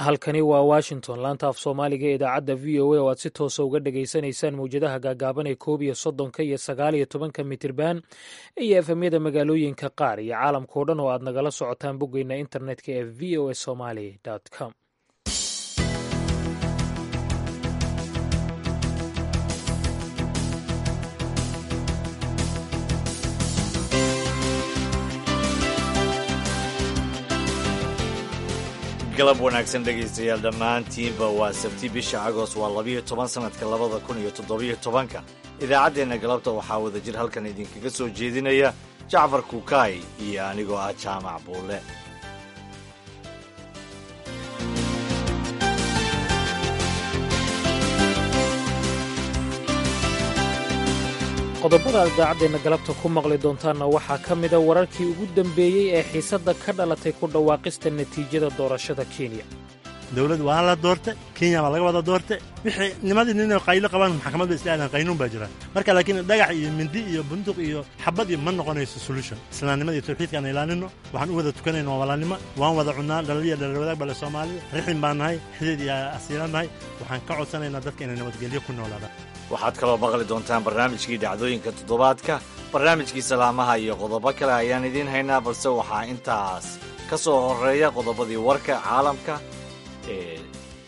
halkani waa washington laanta af soomaaliga ee idaacadda v o a oo aad si toosa uga dhagaysanaysaan mawjadaha gaagaaban ee koob iyo soddonka iyo sagaal iyo tobanka mitirban iyo efemyada magaalooyinka qaar iyo caalamkao dhan oo aad nagala socotaan boggeyna internetka ee v o a somaly com galab wanaagsan dhegaystayaal dhammaantiinba waa sabti bisha agost waa labiyo toban sannadka labada kun iyo toddobiyo tobanka idaacaddeenna galabta waxaa wada jir halkan idinkaga soo jeedinaya jacfar kukaay iyo anigoo ah jaamac buulle qodobada aad idaacaddeenna galabta ku maqli doontaanna waxaa ka mida wararkii ugu dambeeyey ee xiisadda ka dhalatay ku dhawaaqista natiijada doorashada kenya dawlad waa la doorta kenya baa laga wada doorta wixii nimadii ninay qaylo qabaan maxkamad bay isla aadaan qaynuun baa jira marka laakiin dhagax iyo mindi iyo bunduq iyo xabad iyo ma noqonayso solution islaamnimada iyo tawxiidka aan ilaalinno waxaan u wada tukanayna waa walaalnimo waan wada cunnaa dhalaliya dhalawadaag bale soomaalida rixin baan nahay xidid iyo asiilan nahay waxaan ka codsanaynaa dadka inay nabadgelyo ku noolaadaan waxaad kaloo maqli doontaan barnaamijkii dhacdooyinka toddobaadka barnaamijkii salaamaha iyo qodobo kale ayaan idiin haynaa balse waxaa intaas ka soo horreeya qodobadii warka caalamka ee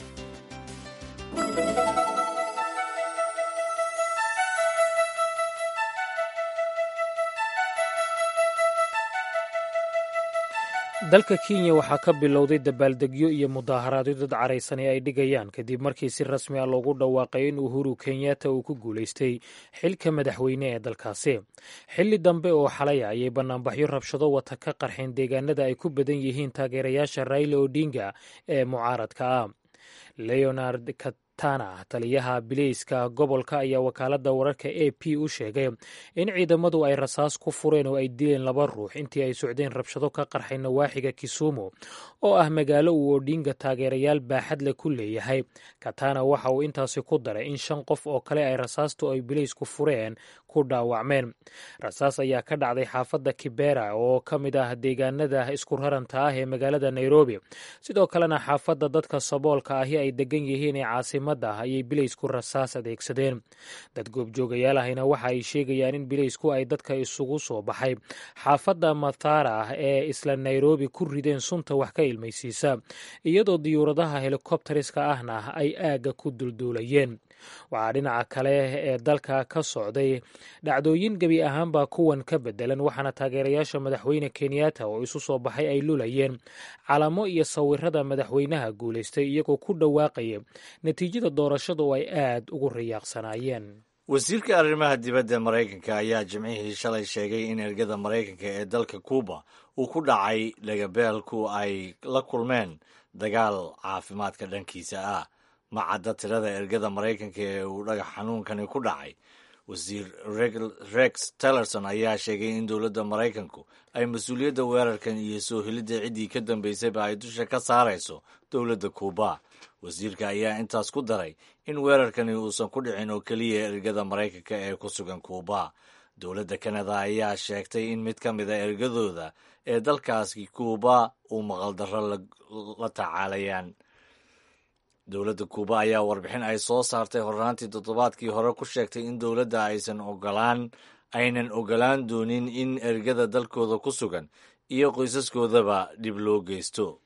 dalka kenya waxaa ka bilowday dabaaldegyo iyo mudaaharaadyo dad caraysan ee ay dhigayaan kadib markii si rasmi ah loogu dhawaaqay in uhuru kenyatta uu ku guulaystay xilka madaxweyne ee dalkaasi xilli dambe oo xalaya ayay bannaanbaxyo rabshado wata ka qarxeen deegaanada ay ku badan yihiin taageerayaasha raila odinga ee mucaaradka ah leonard katana taliyaha bileyska gobolka ayaa wakaaladda wararka a p u sheegay in ciidamadu ay rasaas ku fureen oo ay dileen laba ruux intii ay socdeen rabshado ka qarxay nawaaxiga kisumu oo ah magaalo uu odinga taageerayaal baaxad leh ku leeyahay katana waxa uu intaasi ku daray in shan qof oo kale ay rasaastu ay bileysku fureen ku dhaawacmeen rasaas ayaa ka dhacday xaafadda kibera oo ka mid ah deegaanada isku raranta ah ee magaalada nairobi sidoo kalena xaafadda dadka saboolka ahi ay degan yihiin ee caasimadda ayay bileysku rasaas adeegsadeen dad goobjoogayaal ahina waxa ay sheegayaan in bileysku ay dadka isugu soo baxay xaafadda mathara ah ee isla nairobi ku rideen sunta wax ka ilmaysiisa iyadoo diyuuradaha helikobteriska ahna ay aagga ku dulduulayeen waxaa dhinaca kale ee dalka ka socday dhacdooyin gebi ahaanbaa kuwan ka bedelan waxaana taageerayaasha madaxweyne kenyatta oo isu soo baxay ay lulayeen calamo iyo sawirada madaxweynaha guulaystay iyagoo ku dhawaaqaya natiijada doorashada oo ay aad ugu riyaaqsanaayeen wasiirka arrimaha dibadda maraykanka ayaa jimcihii shalay sheegay in ergada maraykanka ee dalka kuuba uu ku dhacay dhagabeelku ay la kulmeen dagaal caafimaadka dhankiisa ah ma cadda tirada ergada maraykanka ee uu dhagax xanuunkani ku dhacay wasiir rex tillerson ayaa sheegay in dowladda maraykanku ay mas-uuliyadda weerarkan iyo soo helidda ciddii ka dambaysayba ay dusha ka saarayso dowladda kuuba wasiirka ayaa intaas ku daray in weerarkani uusan ku dhicin oo keliya ergada maraykanka ee ku sugan kuuba dowladda kanada ayaa sheegtay in mid ka mid a ergadooda ee dalkaasi kuuba uu maqaldarro la tacaalayaan dowladda kuuba ayaa warbixin ay soo saartay hornaantii toddobaadkii hore ku sheegtay in dowladda aysan ogolaan aynan ogolaan doonin in ergada dalkooda ku sugan iyo qoysaskoodaba dhib loo geysto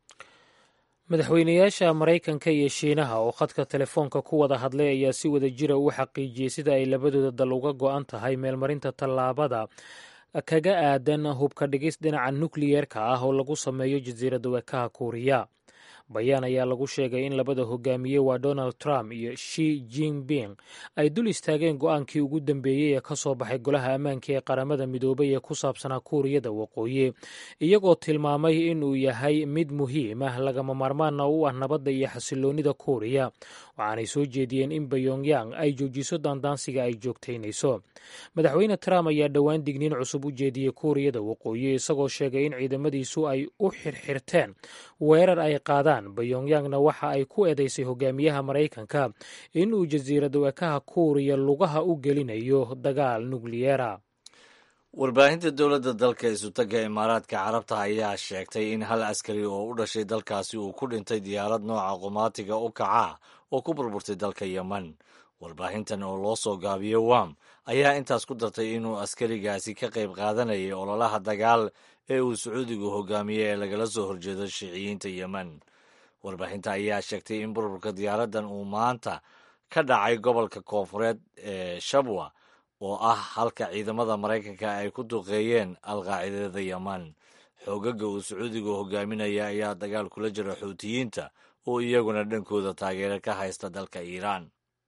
madaxweynayaasha maraykanka iyo shiinaha oo khadka telefoonka ku wada hadlay ayaa si wada jira u xaqiijiyey sida ay labadooda dal uga go-an tahay meelmarinta tallaabada kaga aadan hubka dhigis dhinaca nukliyeerka ah oo lagu sameeyo jasiiradda wekaha kuuriya bayaan ayaa lagu sheegay in labada hogaamiye waa donald trump iyo shi jinping ay dul istaageen go-aankii ugu dambeeyey ee ka soo baxay golaha ammaanka ee qaramada midoobay ee ku saabsanaa kuuriyada waqooyi iyagoo tilmaamay inuu yahay mid muhiim ah lagama maarmaana u ah nabadda iyo xasiloonida kuuriya waxaanay soo jeediyeen in bayongyang ay joojiso daandaansiga ay joogtaynayso madaxweyne trump ayaa dhowaan digniin cusub u jeediyey kuuriyada waqooyi isagoo sheegay in ciidamadiisu ay u xirxirteen weerar ay qaadaan bayongyangna waxa ay ku eedeysay hogaamiyaha maraykanka inuu jasiirada wekaha kuuriya lugaha u gelinayo dagaal nukliyeera warbaahinta dowladda dalka isutaga imaaraadka carabta ayaa sheegtay in hal askari oo u dhashay dalkaasi uu ku dhintay diyaarad nooca qumaatiga u kaca oo ku burburtay dalka yemen warbaahintan oo loo soo gaabiyo wam ayaa intaas ku dartay inuu askarigaasi ka qayb qaadanayay ololaha dagaal ee uu sacuudigu hogaamiyey ee lagala soo horjeedo shiiciyiinta yemen warbaahinta ayaa sheegtay in burburka diyaaraddan uu maanta ka dhacay gobolka koonfureed ee shabwa oo ah halka ciidamada maraykanka ay ku duqeeyeen alqaacidada yeman xoogaga uu sacuudigu hogaaminaya ayaa dagaal kula jira xuutiyiinta oo iyaguna dhankooda taageero ka haysta dalka iiraan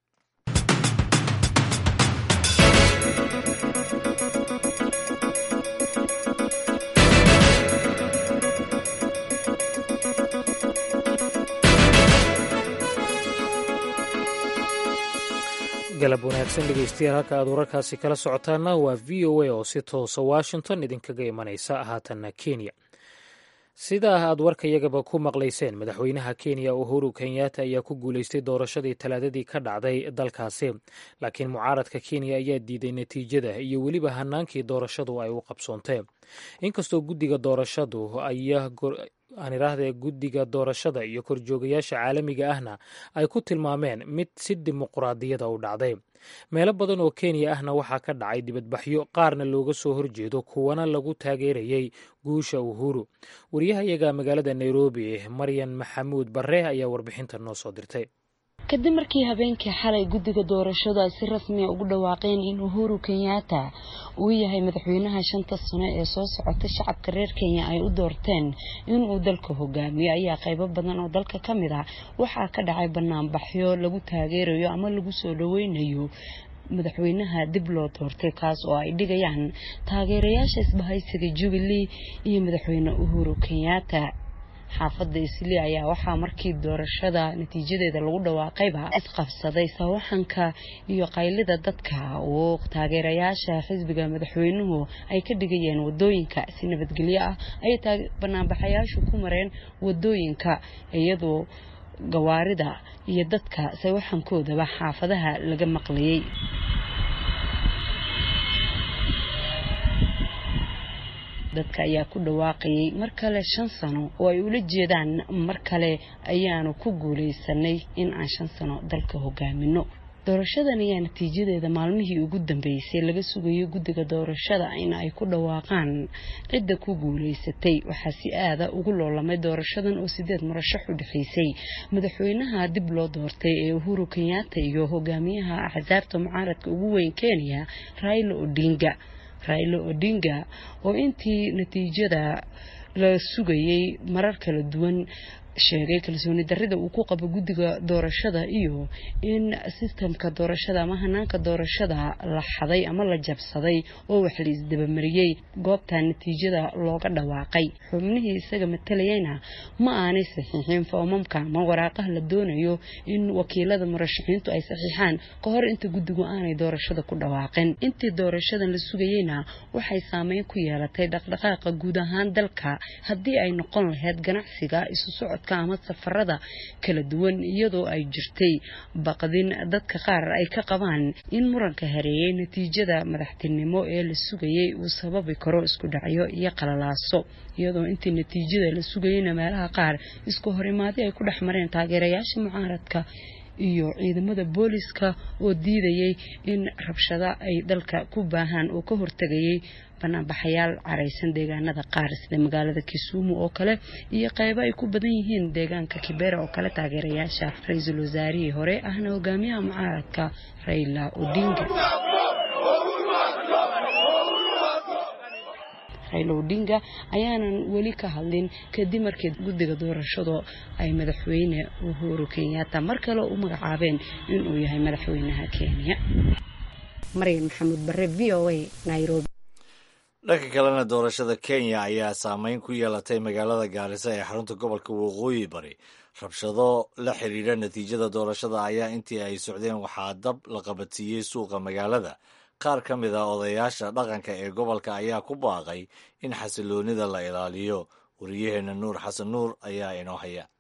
galab wanaagsan dhegeystayaal halka aad wararkaasi kala socotaana waa v o a oo si toosa washington idinkaga imanaysa haatanna kenya sidaa aad warkayagaba ku maqlayseen madaxweynaha kenya uhuru kenyatta ayaa ku guuleystay doorashadii talaadadii ka dhacday dalkaasi laakiin mucaaradka kenya ayaa diiday natiijada iyo weliba hanaankii doorashadu ay u qabsoontee inkastoo guddiga doorashadu ayaa aan idhaahdee guddiga doorashada iyo korjoogayaasha caalamiga ahna ay ku tilmaameen mid si dimuquraadiyada u dhacday meelo badan oo kenya ahna waxaa ka dhacay dibadbaxyo qaarna looga soo horjeedo kuwana lagu taageerayay guusha uhuru wariyahayaga magaalada nairobi maryan maxamuud barre ayaa warbixintan noo soo dirtay kadib markii habeenkii xalay guddiga doorashadu ay si rasmiya ugu dhawaaqeen in uhuru kenyatta uu yahay madaxweynaha shanta sano ee soo socota shacabka reer kenya ay u doorteen inuu dalka hogaamiyo ayaa qaybo badan oo dalka ka mid ah waxaa ka dhacay banaanbaxyo lagu taageerayo ama lagu soo dhaweynayo madaxweynaha dib loo doortay kaas oo ay dhigayaan taageerayaasha isbahaysiga jubilee iyo madaxweyne uhuru kenyatta xaafadda isli ayaa waxaa markii doorashada natiijadeeda lagu dhawaaqayba isqabsaday sawaxanka iyo qaylida dadka oo taageerayaasha xisbiga madaxweynuhu ay ka dhigayeen wadooyinka si nabadgelyo ah ayay banaanbaxayaashu ku mareen wadooyinka iyadoo gawaarida iyo dadka sawaxankoodaba xaafadaha laga maqlayay dadka ayaa ku dhawaaqayay mar kale shan sano oo ay ula jeedaan mar kale ayaanu ku guulaysanay in aan shan sano dalka hogaamino doorashadan ayaa natiijadeeda maalmihii ugu dambeysay laga sugayo guddiga doorashada in ay ku dhawaaqaan cidda ku guulaysatay waxaa si aada ugu loolamay doorashadan oo sideed murashax u dhexaysay madaxweynaha dib loo doortay ee uhuru kenyatta iyo hogaamiyaha axsaabta mucaaradka ugu weyn kenya raila odinga railo odinga oo intii natiijada la sugayay marar kala duwan sheegay kalsooni darrida uu ku qabo guddiga doorashada iyo in sistamka doorashada ama hanaanka doorashada la xaday ama la jabsaday oo wax la isdabamariyey goobta natiijada looga dhawaaqay xubnihii isaga matalayayna ma aanay saxiixin foomamka ama waraaqaha la doonayo in wakiilada murashaxiintu ay saxiixaan ka hor inta guddigu aanay doorashada ku dhawaaqin intii doorashadan la sugayeyna waxay saameyn ku yeelatay dhaqdhaqaaqa guud ahaan dalka haddii ay noqon lahayd ganacsiga isu socod ama safarada kala duwan iyadoo ay jirtay baqdin dadka qaar ay ka qabaan in muranka hareeyay natiijada madaxtinimo ee la sugayay uu sababi karo isku dhacyo iyo qalalaaso iyadoo intii natiijada la sugayayna meelaha qaar isku horimaadi ay ku dhex mareen taageerayaasha mucaaradka iyo ciidamada booliska oo diidayay in rabshado ay dalka ku baahaan oo ka hortegayay banaanbaxayaal caraysan deegaanada qaar sida magaalada kisumu oo kale iyo qaybo ay ku badan yihiin deegaanka kibera oo kale taageerayaasha ra-iisul wasaarihii hore ahna hogaamiyaha mucaaradka raila odinga raila odinga ayaanan weli ka hadlin kadib markii guddiga doorashadu ay madaxweyne uhuru kenyatta mar kale u magacaabeen inuu yahay madaxweynaha kenya maryan maxamuud bare v o a nairobi dhanka kalena doorashada kenya ayaa saameyn ku yeelatay magaalada gaarisa ee xarunta gobolka waqooyi bari rabshado la xiriira natiijada doorashada ayaa intii ay socdeen waxaa dab la qabatsiiyey suuqa magaalada qaar ka mid a odayaasha dhaqanka ee gobolka ayaa ku baaqay in xasiloonida la ilaaliyo wariyaheenna nuur xasan nuur ayaa inoo haya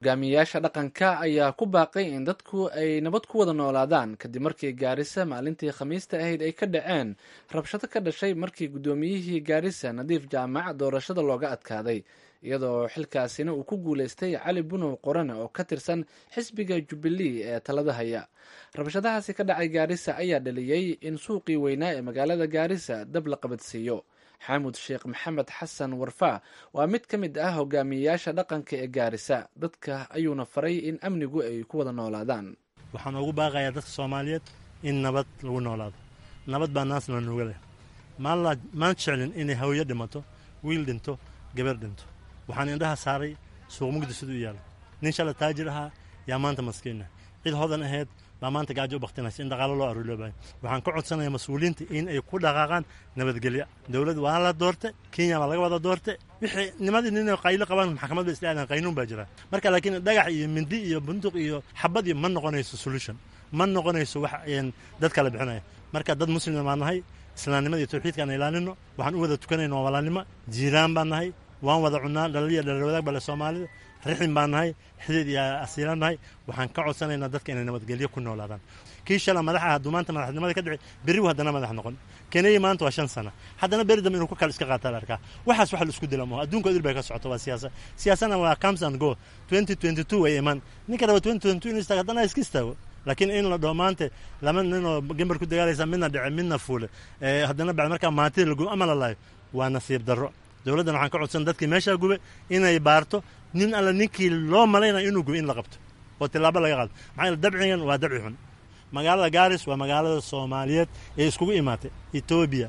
hogaamiyayaasha dhaqanka ayaa ku baaqay in dadku ay nabad ku wada noolaadaan kadib markii gaarisa maalintii khamiista ahayd ay ka dhaceen rabshado ka dhashay markii guddoomiyihii gaarisa nadiif jaamac doorashada looga adkaaday iyadoo xilkaasina uu ku guuleystay cali bunow qorane oo ka tirsan xisbiga jubbilee ee talada haya rabshadahaasi ka dhacay gaarisa ayaa dhaliyey in suuqii weynaa ee magaalada gaarisa dab la qabadsiiyo xaamud sheekh maxamed xasan warfaa waa mid ka mid ah hogaamiyeyaasha dhaqanka ee gaarisa dadka ayuuna faray in amnigu ay ku wada noolaadaan waxaan ugu baaqayaa dadka soomaaliyeed in nabad lagu noolaado nabad baa naasna nuga leh maan jeclin inay hawyo dhimato wiil dhinto gabar dhinto waxaan indhaha saaray suuq mugdi siduu u yaalo nin shala taajir ahaa yaa maanta maskiina cid hodan ahayd baa maanta gaajo u baktinaysa in dhaqaalo loo aruuloobayo waxaan ka codsanayaa mas-uuliyiinta in ay ku dhaqaaqaan nabadgelyo dowlad waa la doorte kenya baa laga wada doorte wixii nimadii nin qaylo qabaan maxkamad ba islaadan qaynuun baa jira marka laakiin dhagax iyo mindi iyo bunduq iyo xabad iyo ma noqonayso solution ma noqonayso wax dad kala bixinaya marka dad muslima baan nahay islaamnimada iyo tawxiidka aan ilaalino waxaan u wada tukanayna waa walaalnimo jiiraan baan nahay waan wada cunaa dhalaliya dhalar wadaag bale soomaalida rixin baan nahay xidid iyo asiilaan nahay waxaan ka codsanaynaa dadka inay nabadgelyo ku noolaadaan kii shala madaxa hadduu maanta madaxnimada ka dhici berribu haddana madax noqon kenaya maanta waa shan sana haddana beri dambe inuu ku kale iska qaataa la arkaa waxaas wax la isku dila maho adduunka idil bay ka socoto waa siyaasa siyaasadna waa comes and go twenty twenty two way iman ninka raba twenty twenty two inuu istaago haddana iska istaago laakiin in la dhaho maanta laba ninoo gembar ku dagaalaysa midna dhice midna fuule haddana bacd markaa maantida lagu ama la laayo waa nasiib darro dowladdan waxaan ka codsan dadkii meeshaa gube inay baarto nin alla ninkii loo malaynayo inuu gube in la qabto oo tilaabo laga qaado maxaa yeele dabcigan waa dabci xun magaalada gaaris waa magaalada soomaaliyeed ee iskugu imaatay etoobiya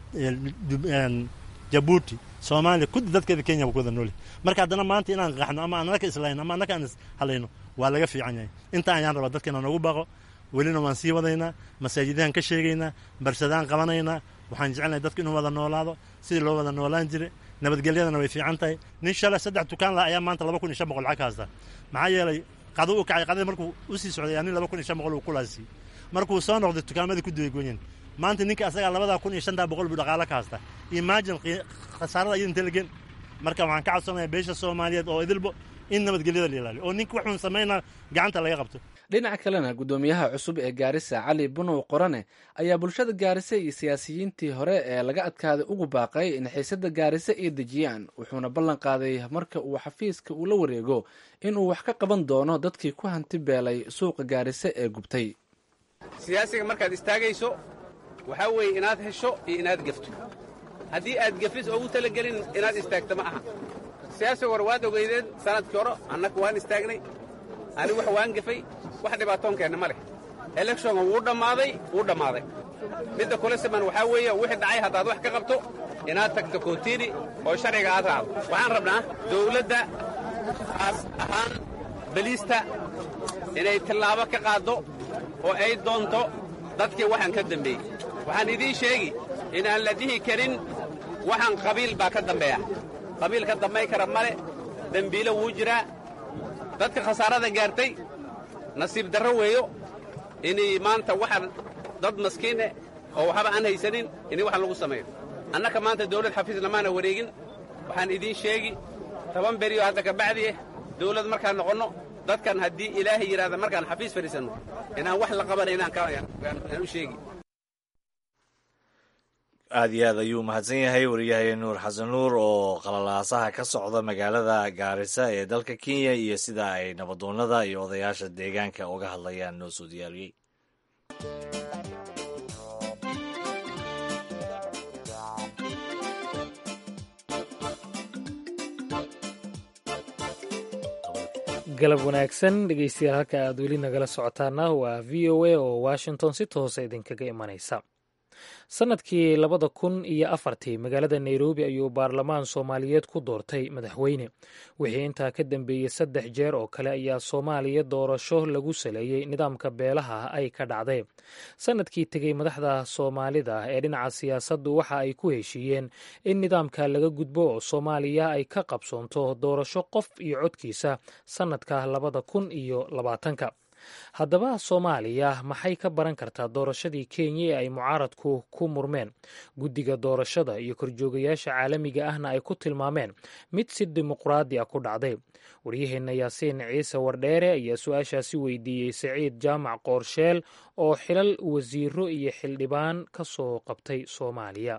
jabuuti soomaaliya kudi dadkeeda kenya ku wada nooli marka haddana maanta inaan qaxno ama aan anaka islayno ama anaka aan ishalayno waa laga fiican yahay inta ayaan rabaa dadka inaan ugu baaqo welina waan sii wadaynaa masaajidaan ka sheegaynaa barsadaan qabanaynaa waxaan jecelnahay dadku inuu wada noolaado sidii loo wada noolaan jiray nabadgelyadana way fiican tahay nin shalay saddex dukaan lah ayaa maanta laba kun iyo shan boqol lacag ka haysta maxaa yeelay qado u kacay qadada markuu u sii socday nin laba kun iyo shan boqol uu kulaasiiyey markuu soo noqday dukaamadii ku duwaygoyen maanta ninka asagaa labadaa kun iyo shantaa boqol buu dhaqaalo ka haysta imagine khasaarada iyada intee lagen marka waxaan ka codsanayaa beesha soomaaliyeed oo idilbo in nabadgelyada la ilaaliyo oo ninka waxuun samaynaa gacanta laga qabto dhinaca kalena guddoomiyaha cusub ee gaarisa cali bunow qorane ayaa bulshada gaarisa iyo siyaasiyiintii hore ee laga adkaaday ugu baaqay in xiisada gaarisa ay dejiyaan wuxuuna ballan qaaday marka uu xafiiska uu la wareego inuu wax ka qaban doono dadkii ku hanti beelay suuqa gaarisa ee gubtay siyaasiga markaad istaagayso waxaa weeye inaad hesho iyo inaad gefto haddii aad gefis oogu talagelin inaad istaagto ma aha siyaasiga hore waad ogeydeen sanadkii hore annaga waan istaagnay anigu wax waan gefay wax dhibaatoonkeenna ma leh elekshonka wuu dhammaaday wuu dhammaaday midda kule siman waxaa weeye wixii dhacay haddaad wax ka qabto inaad tagto kootiini oo sharciga aad raacdo waxaan rabnaa dawladda aas ahaan beliista inay tillaabo ka qaaddo oo ay doonto dadkii waxaan ka dambeeyey waxaan idiin sheegi inaan la dhihi karin waxaan qabiil baa ka dambeeya qabiil ka dambay kara male dembiilo wuu jiraa dadka khasaarada gaartay nasiib darro weeyo inay maanta waxaan dad maskiineh oo waxba aan haysanin inay wax lagu sameeyo annaka maanta dawlad xafiis lamaana wareegin waxaan idiin sheegi toban beriyo hadda ka bacdi ah dawlad markaan noqonno dadkan haddii ilaahay yidhahda markaan xafiis fadhiisanno inaan wax la qabana inaan u sheegi aad iyo aad ayuu mahadsan yahay wariyahay nuur xasan nuur oo qalalaasaha ka socda magaalada gaarisa ee dalka kenya iyo sida ay nabadoonnada iyo odayaasha deegaanka uga hadlayaan noo soo diyaariyey galab wanaagsan dhegeystayaal halka aad weli nagala socotaana waa v o a oo washington si toosa idinkaga imanaysa sannadkii labada kun iyo afartii magaalada nairobi ayuu baarlamaan soomaaliyeed ku doortay madaxweyne wixii intaa ka dambeeyey saddex jeer oo kale ayaa soomaaliya doorasho lagu saleeyey nidaamka beelaha ay ka dhacday sannadkii tegey madaxda soomaalida ee dhinaca siyaasaddu waxa ay ku heshiiyeen in nidaamka laga gudbo oo soomaaliya ay ka qabsoonto doorasho qof iyo codkiisa sannadka labada kun iyo labaatanka haddaba soomaaliya maxay ka baran kartaa doorashadii kenya ee ay mucaaradku ku murmeen guddiga doorashada iyo korjoogayaasha caalamiga ahna ay ku tilmaameen mid si dimuqraadi ah ku dhacday waryaheenna yaasiin ciise wardheere ayaa su-aashaasi weydiiyey saciid jaamac qoorsheel oo xilal wasiiro iyo xildhibaan ka soo qabtay soomaaliya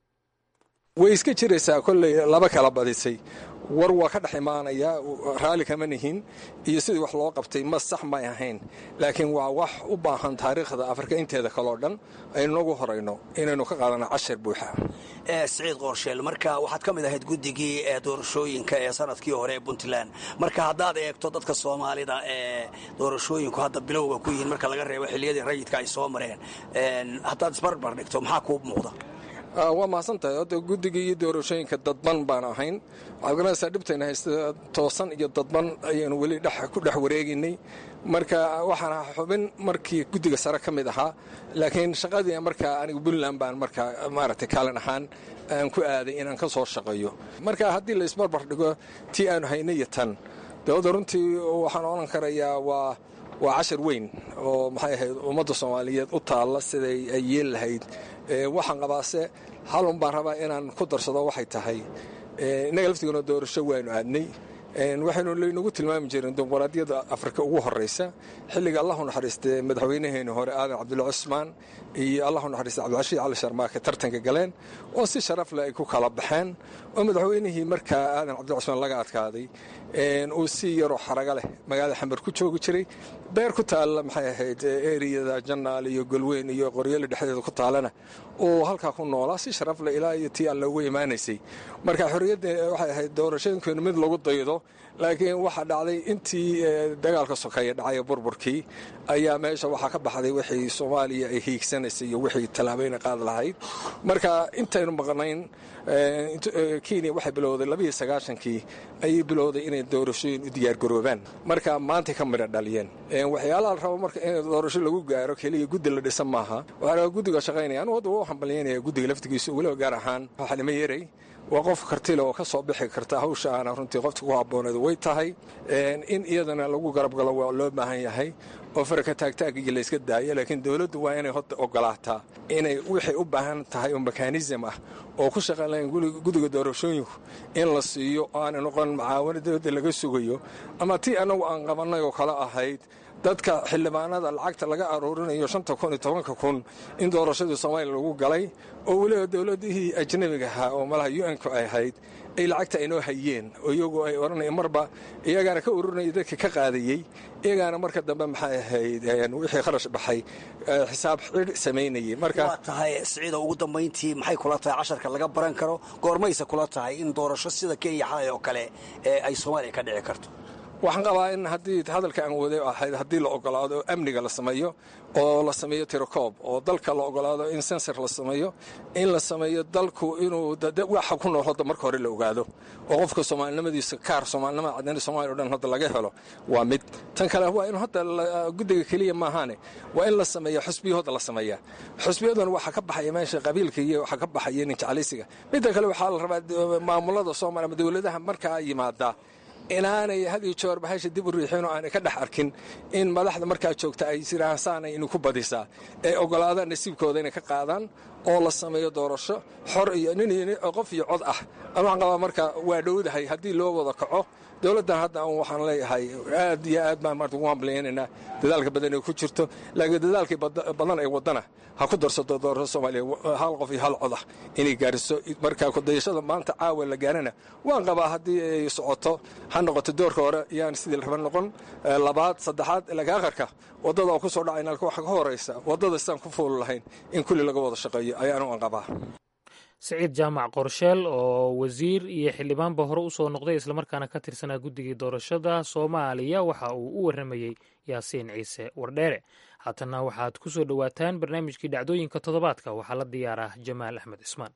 way iska jiraysaa kolley laba kala badisay war waa ka dhex imaanayaa raalli kama nihin iyo sidii wax loo qabtay ma sax may ahayn laakiin waa wax u baahan taariikhda afrika inteeda kaleo dhan aynu nagu horayno inaynu ka qaadano cashir buuxa siciid qoorsheel marka waxaad ka mid ahayd guddigii ee doorashooyinka ee sanadkii hore ee puntland marka haddaad eegto dadka soomaalida ee doorashooyinku hadda bilowga ku yihiin marka laga reebo xilliyadii rayidka ay soo mareen haddaad isbarbar dhigto maxaa kuu muuqda waa mahadsan tahay hadda guddigii iyo doorashooyinka dadban baan ahayn waxaad garanaysaa dhibtayna haysta toosan iyo dadban ayaynu weli ku dhex wareegaynay marka waxaan ahaa xubin markii guddiga sare ka mid ahaa laakiin shaqadii markaa aniga puntland baan markaa maaragtay kaalin ahaan aan ku aaday inaan ka soo shaqeeyo marka haddii la isbarbar dhigo tii aanu haynay iyo tan dawladda runtii waxaan odhan karayaa waa waa cashar weyn oo maxay ahayd ummadda soomaaliyeed u taalla siday ay yeel lahayd waxaan qabaase halun baan rabaa inaan ku darsado waxay tahay innaga laftigoona doorasho waanu aadnay waxaynu laynagu tilmaami jireen dimuqraadiyadda afrika ugu horraysa xilliga allahu naxariistay madaxweynaheeni hore aadan cabdulla cusmaan iyo allahu naxariistay cabdilcashiid cali sharmaake tartanka galeen oo si sharaf leh ay ku kala baxeen oo madaxweynihii markaa aadan cabdulla cusmaan laga adkaaday uu si yaroo xaraga leh magaalada xamar ku joogi jiray beer ku taalla maxay ahayd eriyada jannaal iyo golweyn iyo qoryola dhexdeeda ku taallana uu halkaa ku noolaa si sharaf leh ilaa iyo tii alle ugu imaanaysay marka xorriyadda waxay ahayd doorashooyinkeenu mid lagu daydo laakiin waxaa dhacday intii dagaalka sokeeye dhacay burburkii ayaa meesha waxaa ka baxday wixii soomaaliya ay hiigsanaysay iyo wixii tallaabeyna qaad lahayd marka intaynu maqnayn kenya waxay bilowday labiiyo sagaashankii ayay bilowday inay doorashooyin u diyaargaroobaan marka maantay ka midha dhaliyeen waxyaalaha la rabo marka in doorasho lagu gaaro keliya guddi la dhisa maaha waxaa guddiga shaqaynaya anu hadda u hambalyaynaya guddiga laftigiisa weliba gaar ahaan xalimo yarey waa qof kartile oo ka soo bixi karta hawsha aana runtii qofta ku habbooneed way tahay in iyadana lagu garabgalo waa loo baahan yahay oo faraka taagtaagii layska daayo laakiin dowladdu waa inay hota ogolaataa inay waxay u baahan tahay oo mekanism ah oo ku shaqayn lahayn guddiga doorashooyinku in la siiyo oo aanay noqon macaawino dowladda laga sugayo ama tii annagu aan qabannay oo kale ahayd dadka xildhibaanada lacagta laga aruurinayo shanta kun iyo tobanka kun in doorashadii soomaaliya lagu galay oo weliba dowladihii ajnabiga ahaa oo malaha u n-ku ay ahayd ay lacagta aynoo hayeen oo iyagoo ay odhanaya marba iyagaana ka ururinaya dadka ka qaadayey iyagaana marka dambe maxay ahayd wixii kharash baxay xisaab xidh samaynayay marka waa tahay siciida ugu dambayntii maxay kula tahay casharka laga baran karo goormayse kula tahay in doorasho sida kenya xalay oo kale ee ay soomaaliya ka dhici karto waxaan qabaa in haddii hadalka aan waday ahayd haddii la ogolaado amniga la sameeyo oo la sameeyo tirokoob oo dalka la ogolaado in sensor la sameeyo in la sameeyo dalku inuu waxa ku nool hadda marka hore la ogaado oo qofka soomaalinimadiisa kaar soomaalinimada cadnada soomaliya o dhan hadda laga helo waa mid tan kale waa in hadda guddiga keliya maahaane waa in la sameeya xusbiyahooda la sameeyaa xusbiyadan waxaa ka baxaya meesha qabiilka iyo waxaa ka baxaya ninjeclaysiga midda kale waxaa la rabaa maamulada soomaaliya ama dowladaha markaa yimaadaa inaanay had iyo joor bahasha dib u riixin oo aanay ka dhex arkin in madaxda markaa joogta ay siraahaan saanay inu ku badisaa ee ogolaadaan nasiibkooda inay ka qaadaan oo la sameeyo doorasho xor iyo nin qof iyo cod ah an waxaan qabaa marka waa dhowdahay haddii loo wada kaco dowladdan hadda waxaan leeyahay aad iyo aad baan maarta ugu hambalyaynaynaa dadaalka badan ay ku jirto laakiin dadaalkii badan ay wadana ha ku darsato doorasho soomaaliya hal qof iyo hal cod ah inay gaariso marka kudayashada maanta caawa la gaarana waan qabaa haddii ay socoto ha noqoto doorka hore yaan sidii raba noqon labaad saddexaad laakiin akharka waddada oo ku soo dhacayna waxa ka horaysa waddada sidaan ku fuuli lahayn in kulli laga wada shaqeeyo ayaanu aan qabaa siciid jaamac qorsheel oo wasiir iyo xildhibaanba hore u soo noqday islamarkaana ka tirsanaa guddigii doorashada soomaaliya waxa uu u warramayey yaasiin ciise wardheere haatanna waxaad ku soo dhowaataan barnaamijkii dhacdooyinka toddobaadka waxaa la diyaaraa jamaal axmed cismaan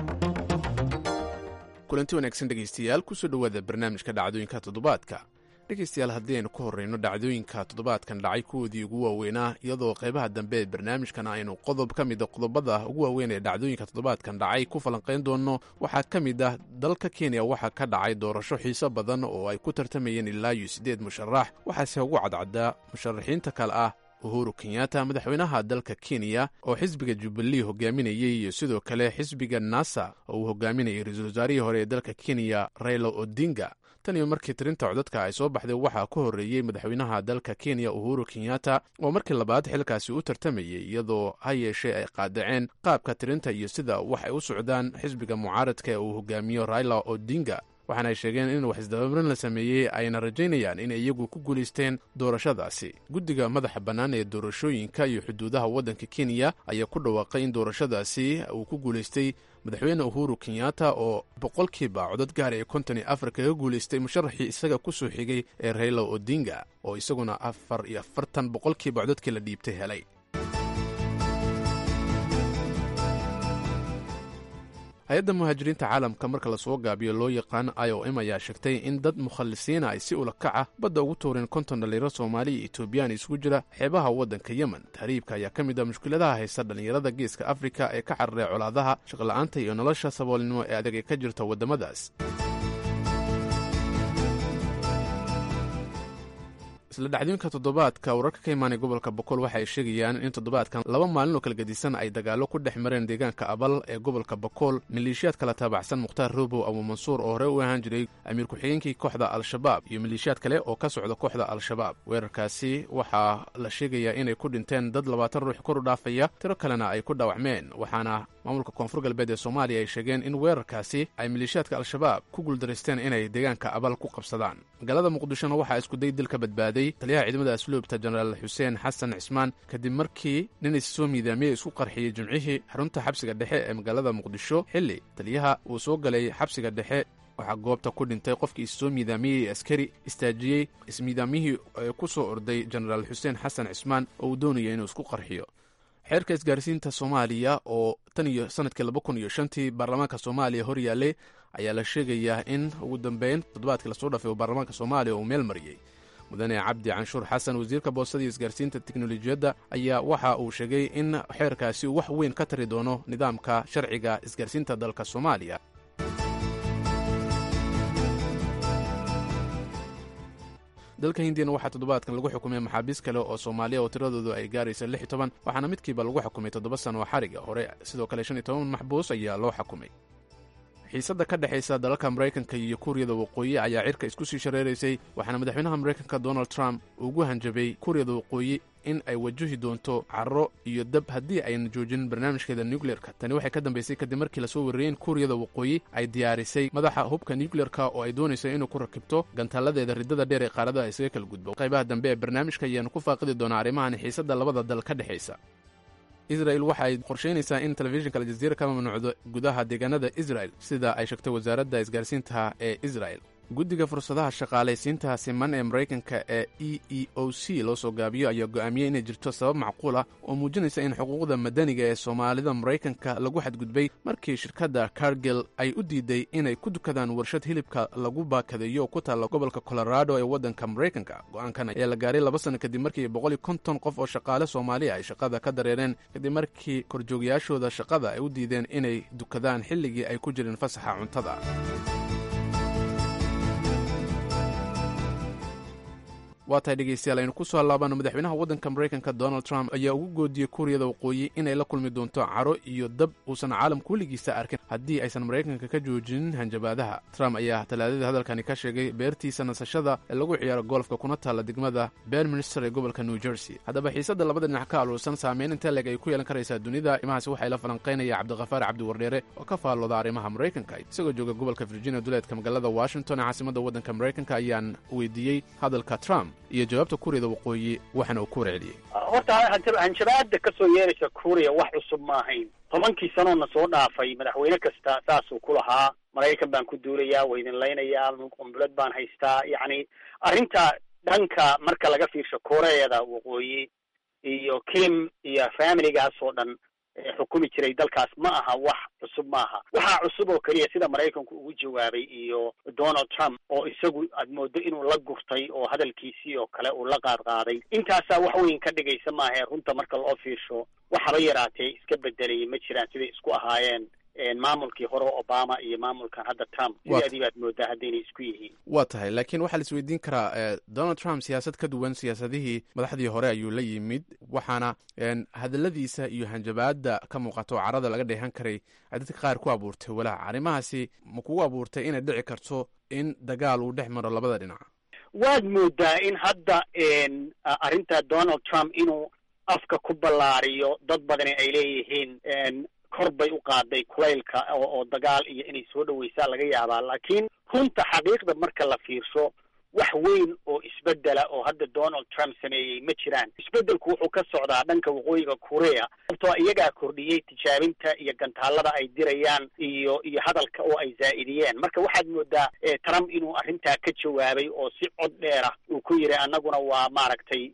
kulanti wanaagsan dhegaystayaal kusoo dhowaada barnaamijka dhacdooyinka toddobaadka dhegaystayaal haddii aynu ka horreyno dhacdooyinka toddobaadkan dhacay kuwoodii ugu waaweynaa iyadoo qaybaha dambe ee barnaamijkan aynu qodob ka mida qodobada ugu waaweyn ee dhacdooyinka toddobaadkan dhacay ku falanqayn doonno waxaa ka mid ah dalka kenya waxaa ka dhacay doorasho xiiso badan oo ay ku tartamayeen ilaa iyo siddeed musharax waxaase ugu cadcaddaa musharaxiinta kale ah uhuru kenyatta madaxweynaha dalka kenya oo xisbiga jubilee hogaaminayey iyo sidoo kale xisbiga nasa oo uu hogaaminayay ra-iisul wasaarihii hore ee dalka kenya raila odinga tan iyo markii tirinta codadka ay soo baxday waxaa ka horreeyey madaxweynaha dalka kenya uhuru kenyatta oo markii labaad xilkaasi u tartamayey iyadoo ha yeeshee ay qaadaceen qaabka tirinta iyo sida wax ay u socdaan xisbiga mucaaradka ee uu hogaamiyo raila odinga waxaana ay sheegeen in wax isdabamarin la sameeyey ayna rajaynayaan inay iyagu ku guulaysteen doorashadaasi guddiga madaxa bannaan ee doorashooyinka iyo xuduudaha waddanka kenya ayaa ku dhawaaqay in doorashadaasi uu ku guulaystay madaxweyne uhuru kenyatta oo boqolkiiba codad gaar ee konton iyo afar kaga guulaystay musharaxii isaga ku soo xigay ee raila odinga oo isaguna afar iyo afartan boqolkiiba codadkii la dhiibtay helay hay-adda muhaajiriinta caalamka marka lasoo gaabiyo loo yaqaan i o m ayaa sheegtay in dad mukhallisiina ay si ula kaca badda ugu tuureen konton dhallinyaro soomaali iyo etoobiyaan isugu jira xeebaha waddanka yemen tahriibka ayaa ka mid ah mushkiladaha haysta dhallinyarada geeska afrika ee ka cararay colaadaha shaqla'aanta iyo nolosha saboolnimo ee adag ee ka jirta waddamadaas isla dhacdooyinka toddobaadka wararka ka imaanay gobolka boqol waxa ay sheegayaan in toddobaadkan laba maalin oo kala gedisan ay dagaallo ku dhex mareen deegaanka abal ee gobolka bokool maleeshiyaad kala taabacsan mukhtaar robow abuumansuur oo hore u ahaan jiray amiir ku-xigeenkii kooxda al-shabaab iyo maleeshiyaad kale oo ka socda kooxda al-shabaab weerarkaasi waxaa la sheegayaa inay ku dhinteen dad labaatan ruux kor u dhaafaya tiro kalena ay ku dhaawacmeen waxaana maamulka koonfur galbeed ee soomaaliya ay sheegeen in weerarkaasi ay maleeshiyaadka al-shabaab ku guuldaraysteen inay deegaanka abal ku qabsadaan magaalada muqdishona waxaa iskuday dil ka badbaaday taliyaha ciidamada asluubta jenaraal xuseen xasan cismaan kadib markii nin is soo miidaamiyey isku qarxiyey jimcihii xarunta xabsiga dhexe ee magaalada muqdisho xilli taliyaha uu soo galay xabsiga dhexe waxaa goobta ku dhintay qofkii is soo miidaamiyey askari istaajiyey ismiidaamyihii ee ku soo orday jenaraal xuseen xasan cismaan oo uu doonaya inuu isku qarxiyo xeerka isgaarsiinta soomaaliya oo tan iyo sanadkii laba kun iyo shantii baarlamaanka soomaaliya hor yaallay ayaa la sheegayaa in ugu dambeyn toddobaadkii lasoo dhafay oo baarlamaanka soomaaliya uu meel mariyey mudane cabdi canshuur xasan wasiirka boostada iyo isgaarsiinta teknolojiyadda ayaa waxa uu sheegay in xeerkaasi uu wax weyn ka tari doono nidaamka sharciga isgaarsiinta dalka soomaaliya dalka hindiyana waxaa toddobaadkan lagu xukumay maxaabiis kale oo soomaaliya oo tiradoodu ay gaaraysa lix iyo toban waxaana midkiiba lagu xukumay toddoba sano oo xariga hore sidoo kale shan iyo toban maxbuus ayaa loo xukumay xiisadda ka dhexaysa dalalka maraykanka iyo kuuriyada waqooyi ayaa cirka isku sii shareeraysay waxaana madaxweynaha maraykanka donald trump ugu hanjabay kuuriyada waqooyi in ay wajahi doonto carro iyo dab haddii ayna joojin barnaamijkeeda nucleerka tani waxay ka dambaysay kadib markii lasoo wariyey in kuuriyada waqooyi ay diyaarisay madaxa hubka nucleerka oo ay doonayso inuu ku rakibto gantaaladeeda riddada dheer ee qaaradaha isaga kala gudbo qaybaha dambe ee barnaamijka ayaanu ku faaqidi doonaa arrimahan xiisadda labada dal ka dhexaysa israel waxa ay qorshaynaysaa in telefishinka aljaziira ka mamnuucdo gudaha deegaanada israel sida ay sheegtay wasaaradda isgaarsiinta ee israel guddiga fursadaha shaqaalaysiinta siman ee maraykanka ee e e o c loo soo gaabiyo ayaa go'aamiyey inay jirto sabab macquul ah oo muujinaysa in xuquuqda madaniga ee soomaalida maraykanka lagu xadgudbay markii shirkadda cargil ay u diiday inay ku dukadaan warshad hilibka lagu baakadeeyo oo ku taalla gobolka colorado ee waddanka maraykanka go'aankan ayaa la gaaray laba sanno kadib markii boqol iyo konton qof oo shaqaale soomaaliya ay shaqada ka dareereen kadib markii korjoogyaashooda shaqada ay u diideen inay dukadaan xilligii ay ku jireen fasaxa cuntada waa tahay dhegeystayaal aynu ku soo laabano madaxweynaha waddanka maraykanka donald trump ayaa ugu goodiyey kuuriyada waqooyi inay la kulmi doonto caro iyo dab uusan caalamka weligiisa arkin haddii aysan maraykanka ka joojinin hanjabaadaha trump ayaa talaadadii hadalkani ka sheegay beertiisa nasashada ee lagu ciyaaro golfka kuna taalla degmada berminster ee gobolka new jersey haddaba xiisadda labada dhinac ka aluursan saameyn inta leeg ay ku yeelan karaysaa dunida arrimahaasi waxay la falanqaynaya cabdikhafaar cabdiwardheere oo ka faallooda arrimaha maraykanka isagoo jooga gobolka virginia duleedka magaalada washington ee caasimadda waddanka maraykanka ayaan weydiiyey hadalka trump iyo jawaabta kuuriyada waqooyi waxaana uu ku warceliyey horta hanjabaada ka soo yeeraysa kuuriya wax cusub ma ahayn tobankii sanoona soo dhaafay madaxweyne kasta saasuu ku lahaa maraykan baan ku duulayaa waa idin laynayaa qumbuleed baan haystaa yacni arrinta dhanka marka laga fiirsho koreada waqooyi iyo kim iyo familigaas oo dhan xukumi jiray dalkaas ma aha wax cusub maaha waxaa cusub oo keliya sida maraykanku ugu jawaabay iyo donald trump oo isagu aad moodo inuu la gurtay oo hadalkiisii oo kale uu la qaadqaaday intaasaa wax weyn ka dhigaysa maahae runta marka loo fiirsho waxaba yaraatee iska bedelaya ma jiraan siday isku ahaayeen maamulkii hore obama iyo maamulkan hadda trump sideedii baad moodaa haddaynay isku yihiin waa tahay laakiin waxaa la isweydiin karaa donald trump siyaasad ka duwan siyaasadihii madaxdii hore ayuu la yimid waxaana hadaladiisa iyo hanjabaada ka muuqato oo carada laga dheehan karay ay dadka qaar ku abuurtay walaac arrimahaasi ma kugu abuurtay inay dhici karto in dagaal uu dhex maro labada dhinac waad moodaa in hadda arrinta donald trump inuu afka ku ballaariyo dad badani ay leeyihiin kor bay u qaaday kulaylka oo dagaal iyo inay soo dhaweysaa laga yaabaa laakiin runta xaqiiqda marka la fiirsho wax weyn oo isbedela oo hadda donald trump sameeyey ma jiraan isbedelku wuxuu ka socdaa dhanka waqooyiga korea sababtoo iyagaa kordhiyey tijaabinta iyo gantaalada ay dirayaan iyo iyo hadalka oo ay zaa'idiyeen marka waxaad moodaa trump inuu arrintaa ka jawaabay oo si cod dheer ah uu ku yidhi annaguna waa maaragtay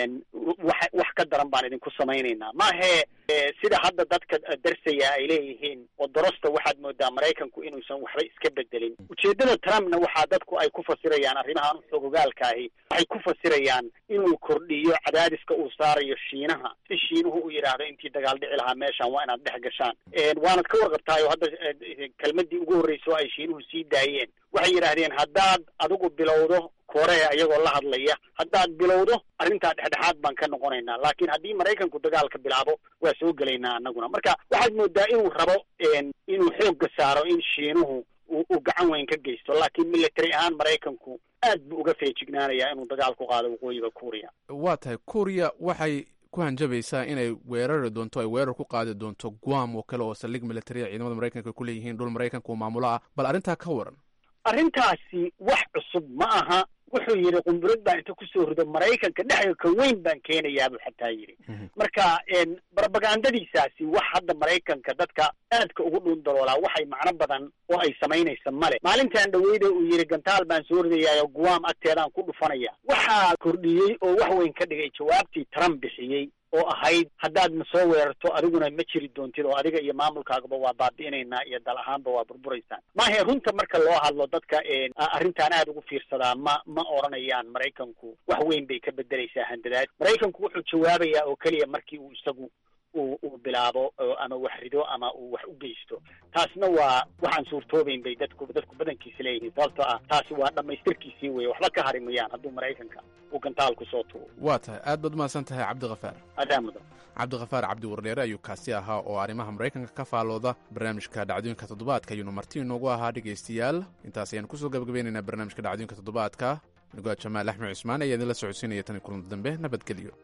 wax wax ka daran baan idinku samaynaynaa maahee sida hadda dadka darsaya ay leeyihiin oo dorosta waxaad moodaa maraykanku inuusan waxba iska bedelin ujeeddada trumpna waxaa dadku ay ku fasirayaan arrimahan xogogaalka ahi waxay ku fasirayaan inuu kordhiyo cadaadiska uu saarayo shiinaha si shiinuhu u yidhaahdo intii dagaal dhici lahaa meeshan waa inaad dhex gashaan waanad ka warqabtaayo hadda kelmadii ugu horreysa oo ay shiinuhu sii daayeen waxay yidhaahdeen haddaad adigu bilowdo korea iyagoo la hadlaya haddaad bilowdo arrintaa dhexdhexaad baan ka noqonaynaa laakiin haddii maraykanku dagaalka bilaabo waa soo gelaynaa annaguna marka waxaad moodaa inuu rabo inuu xoogga saaro in shiinuhu uu gacan weyn ka geysto laakiin military ahaan maraykanku aad buu uga feejignaanayaa inuu dagaal ku qaado waqooyiga kuuriya waa tahay kuuriya waxay ku hanjabaysaa inay weerari doonto ay weerar ku qaadi doonto guam oo kale oo saldhig militariya ciidamada maraykanka ku leeyihiin dhul maraykanka uu maamulo ah bal arrintaa ka waran arrintaasi wax cusub ma aha wuxuu yidhi qumburad baan inta kusoo rido maraykanka dhexda ka weyn baan keenayaa buu xataa yidhi marka propagandadiisaasi wax hadda maraykanka dadka aadka ugu dhuun daloolaa waxay macno badan oo ay samaynaysa male maalintan dhaweyda uu yidhi gantaal baan soo ridayaayo guam agteedaan ku dhufanaya waxaa kordhiyey oo wax weyn ka dhigay jawaabtii trump bixiyey oo ahayd haddaad na soo weerarto adiguna ma jiri doontid oo adiga iyo maamulkaagaba waa baabi'inaynaa iyo dal ahaanba waa burburaysaan maahe runta marka loo hadlo dadka arrintan aad ugu fiirsadaa ma ma odhanayaan maraykanku wax weyn bay ka bedelaysaa handadaad maraykanku wuxuu jawaabayaa oo keliya markii uu isagu uu uu bilaabo ama wax rido ama uu wax u geysto taasna waa waxaan suurtoobayn bay dadku dadku badankiisa leeyihiin sababtoo ah taasi waa dhammaystirkiisii weeye waxba ka hari mayaan hadduu maraykanka uu gantaal ku soo tuuro waa tahay aad baad umahadsan tahay cabdikafaar adaa mudan cabdikafaar cabdi wardheere ayuu kaasi ahaa oo arrimaha maraykanka ka faalooda barnaamijka dhacdooyinka toddobaadka ayuunu marti inoogu ahaa dhegaystayaal intaas ayaanu kusoo gabagabeynaynaa barnaamijka dhacdooyinka toddobaadka nugaad jamaal axmed cusmaan ayaa idinla socodsiinaya tan kulan dambe nabadgelyo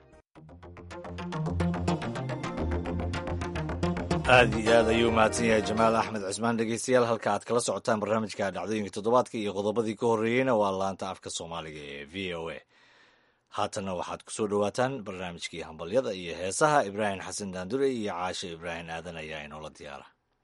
aad iyo aad ayuu mahadsan yahay jamaal axmed cusmaan dhegeystayaal halka aad kala socotaan barnaamijka dhacdooyinka toddobaadka iyo qodobadii ka horreeyeyna waa laanta afka soomaaliga ee v o a haatanna waxaad ku soo dhowaataan barnaamijkii hambalyada iyo heesaha ibraahim xasan daandure iyo caashe ibraahim aadan ayaa inoola diyaara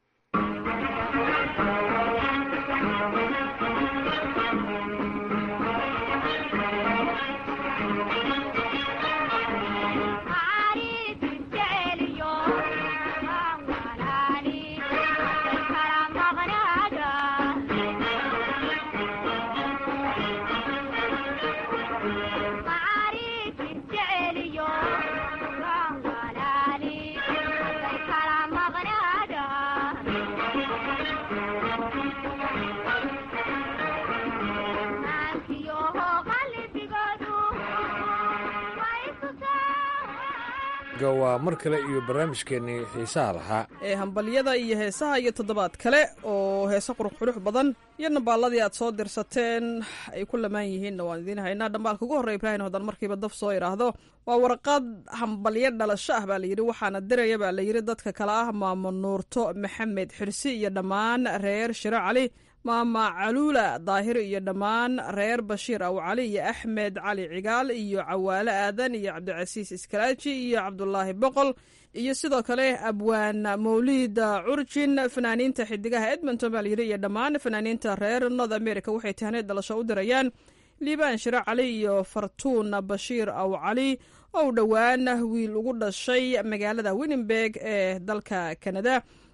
waa mar kale iyo barnaamijkeennii xiisaha lahaa ee hambalyada iyo heesaha iyo toddobaad kale oo heese qurux badan iyo nambaaladii aad soo dirsateen ay ku lamaan yihiinna waan idiin haynaa dhambaalka ugu horreya ibraahim hadan markiiba daf soo idhaahdo waa warqad hambalyo dhalasho ah baa layidhi waxaana diraya baa layidhi dadka kale ah maamo nuurto maxamed xirsi iyo dhammaan reer shiro cali maama caluula daahir iyo dhammaan reer bashiir aw cali iyo axmed cali cigaal iyo cawaale aadan iyo cabdicasiis iskaraaji iyo cabdulaahi boqol iyo sidoo kale abwaan mawliid curjin fanaaniinta xidigaha edmonton baa layidhi iyo dhammaan fanaaniinta reer north america waxay tahneed dhalasho u dirayaan liibaan shiro cali iyo fartuun bashiir aw cali oo dhowaan wiil ugu dhashay magaalada winnenberg ee dalka kanada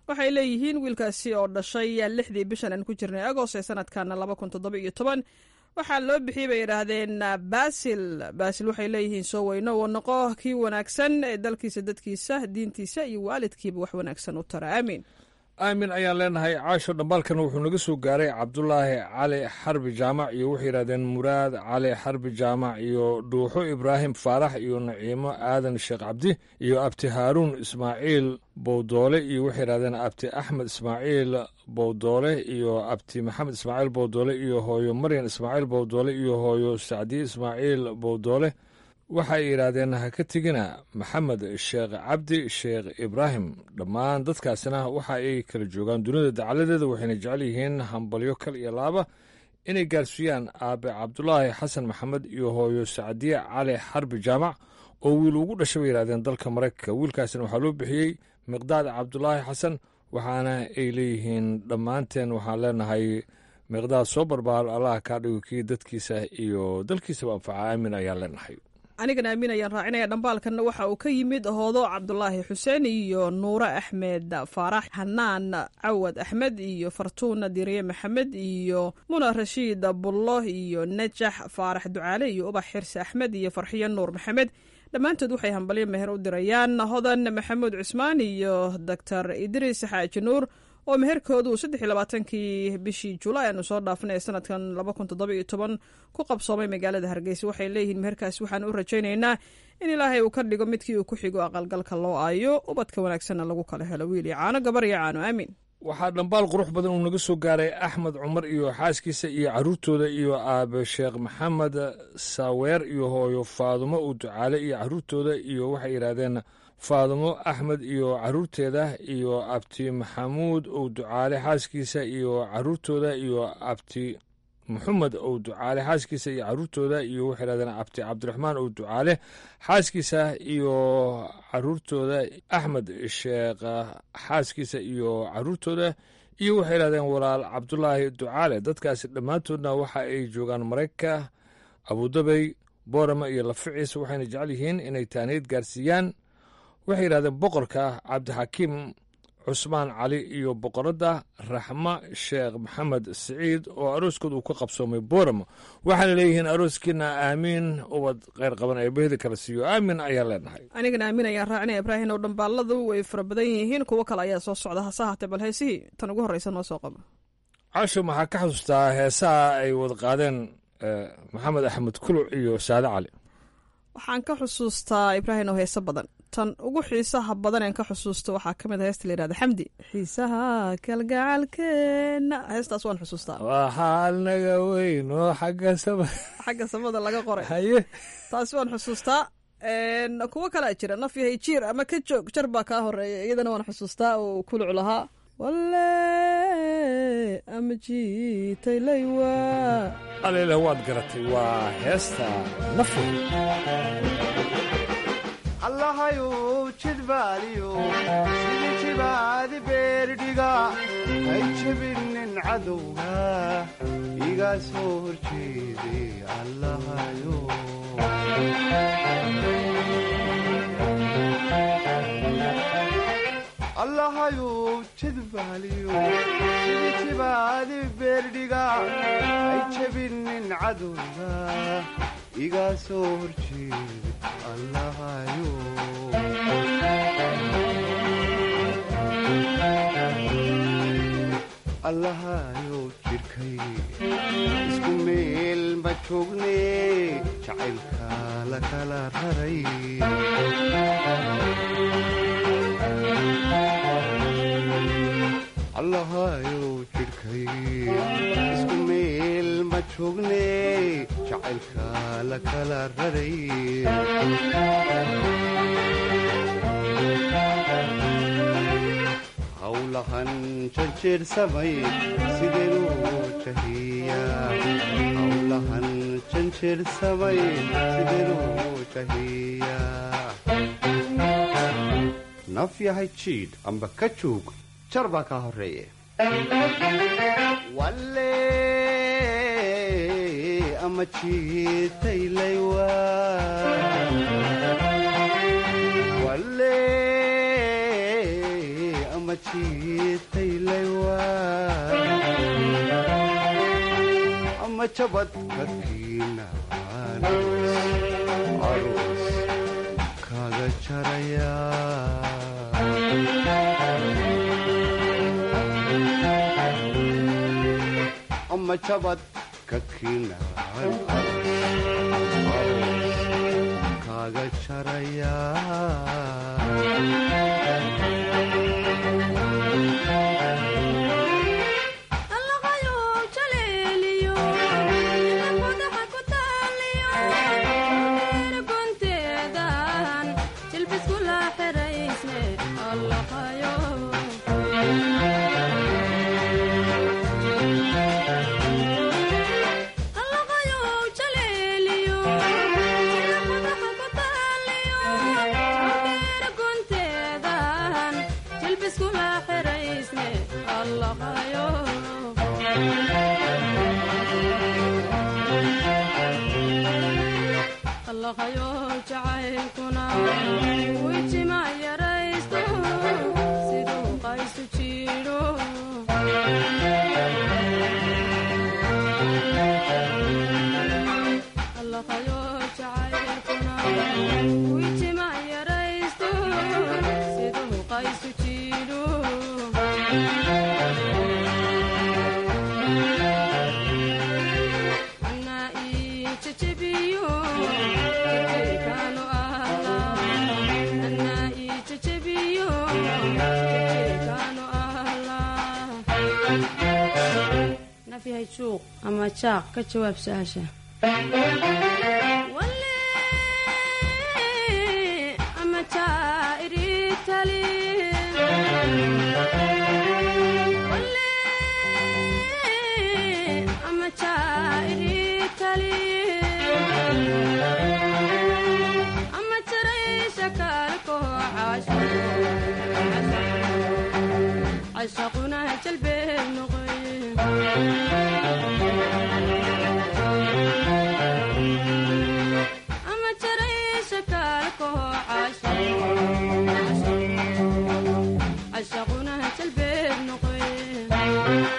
waxay leeyihiin wiilkaasi oo dhashay lixdii bishan aan ku jirnay agost ee sanadkana laba kun toddoba iyo toban waxaa loo bixiyey bay yidhaahdeen basil basil waxay leeyihiin soo weyno uu noqo kii wanaagsan ee dalkiisa dadkiisa diintiisa iyo waalidkiiba wax wanaagsan u tara aamiin aamin ayaan leenahay caasho dhambaalkana wuxuu naga soo gaaray cabdulaahi cali xarbi jaamac iyo waxay yidhahdeen muraad cali xarbi jaamac iyo dhuuxo ibraahim faarax iyo naciimo aadan sheekh cabdi iyo abti haaruun ismaaciil bowdoole iyo waxay yidhahdeen abti axmed ismaaciil bowdoole iyo abti maxamed ismaaciil bowdoole iyo hooyo maryan ismaaciil bowdoole iyo hooyo sacdiye ismaaciil bowdoole waxay yidhaahdeen ha ka tegina maxamed sheekh cabdi sheekh ibraahim dhammaan dadkaasina waxa ay kala joogaan dunida dacaladeeda waxayna jecel yihiin hambalyo kal iyo laaba inay gaarsiiyaan aabe cabdulaahi xasan maxamed iyo hooyo sacdiye cali xarbi jaamac oo wiil ugu dhashay bay yidhahdeen dalka maraykanka wiilkaasina waxaa loo bixiyey miqdaad cabdulaahi xasan waxaana ay leeyihiin dhammaanteen waxaan leenahay miqdaad soo barbaar allah kaa dhigo kii dadkiisa iyo dalkiisaba anfaca aamin ayaan leenahay anigana aamin ayaan raacinaya dhambaalkanna waxa uu ka yimid hoodo cabdulaahi xuseen iyo nuure axmed faarax xanaan cawad axmed iyo fartuuna diriye maxamed iyo muna rashiid bullo iyo najax faarax ducaale iyo ubax xirsi axmed iyo farxiyo nuur maxamed dhammaantood waxay hambalyo meher u dirayaan hodan maxamuud cusmaan iyo doctor idriis xaaji nuur oo meherkoodu saddex iyo labaatankii bishii julaay aanu soo dhaafnay ee sanadkan laba kun toddoba iyo toban ku qabsoomay magaalada hargeysa waxay leeyihiin meherkaasi waxaan u rajaynaynaa in ilaahay uu ka dhigo midkii uu ku xigo aqalgalka loo aayo ubadka wanaagsanna lagu kala helo wiil iyo caano gabar iyo caano aamin waxaa dhambaal qurux badan uu naga soo gaaray axmed cumar iyo xaaskiisa iyo caruurtooda iyo aabe sheekh maxamed saaweer iyo hooyo faadumo uu ducaale iyo caruurtooda iyo waxay yidhaahdeen faadumo axmed iyo caruurteeda iyo abti maxamuud ou ducaale xaaskiisa iyo caruurtooda iyo abti maxamed ou ducaale xaaskiisa iyo caruurtooda iyo waxay yidhahdeen abti cabdiraxmaan ou ducaale xaaskiisa iyo caruurtooda axmed sheekh xaaskiisa iyo caruurtooda iyo waxay yidhahdeen walaal cabdulaahi ducaale dadkaasi dhammaantoodna waxa ay joogaan maraykanka abudabey boorama iyo laficiis waxayna jecel yihiin inay taaniid gaarsiiyaan waxay yidhahdeen boqorka cabdixakiim cusmaan cali iyo boqoradda raxma sheekh maxamed siciid oo arooskood uu ka qabsoomay booramo waxaana leeyihiin arooskiina aamiin ubad kheyr qaban ee bahda kala siiyo aamin ayaan leenahay anigana aamin ayaan raacinaya ibraahin oo dhambaaladu way fara badan yihiin kuwo kale ayaa soo socda hase haatee bal heesihii tan ugu horreysa noo soo qabo casho maxaa ka xasuustaa heesaha ay wada qaadeen maxamed axmed kuluc iyo saade cali waxaan ka xusuustaa ibraahin oo heese badan tan ugu xiisaha badan een ka xusuusto waxaa ka mid a heesta la yihahda xamdi xiisaha kalgacalkeena heestaas waan xusuustaa waxaa naga weyn oo xagga sama xagga samada laga qoray haye taasi waan xusuustaa kuwo kalaa jira naf yahay jiir ama ka joog jar baa kaa horeeya iyadana waan xusuustaa oo kuluc lahaa walle ama jiitay laywa alele waad garatay waa heesta nafy allahayuu jidbaaliyo sidii jibaadi beerdhiga hay jebinin cadowga iga soo horjeeday allahayo allahayuu jidbaaliyo sidii jibaadi beerdhiga hay jebinin cadowga iga soo horjeeday allahayo allahayo jidhkay isku meel ma joogne jacaylka la kala raray allahayo jidhkay isku meel ma joogne jacaylka la kala raray howlahan janjeersamay sideenuu jahiyaa howlahan janjeersamay sideenuu jahiyaa naf yahay jiidh amba ka joog jar baa kaa horreeye walle ama jiitaylaywa walle ama ama jiitaylaywa ama jabad ka kiinaan aroos kaga jaraya ama jabad ka kiinaan aroos kaga jaraya ama jaaq ka jawaab su-aasha ama jaa'iritali ama jaa'iritali ama jaraysha kaalko cashaquna jalbee noqoye ama jaraysha kaalko cashaquna jalbeeb noqoye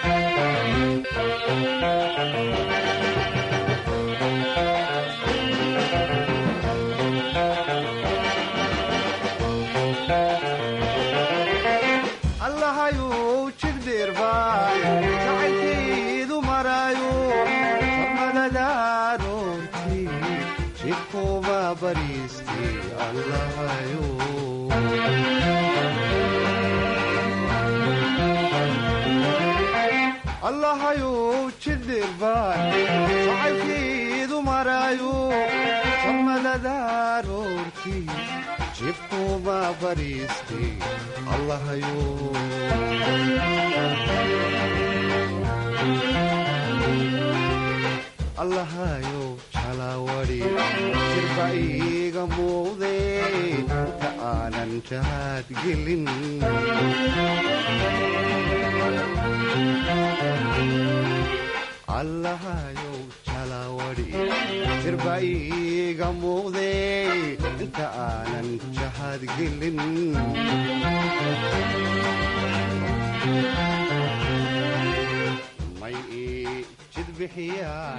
allahayuu jidhdeerbaa jacaylkeedu maraayo samadadaroorti jidhkuuma bariisti allahayo allahayuu jidhdeerbaa jacaylkeedu maraayo samadadaroorti jibkuuma bariisti allahayo allahayo jalawadi jirba iiga muuqde inta aanan jahaad gelin allahayo jalawadi jirba iiga muuqde inta aanan jahaad gelin may ii jid bixiyaan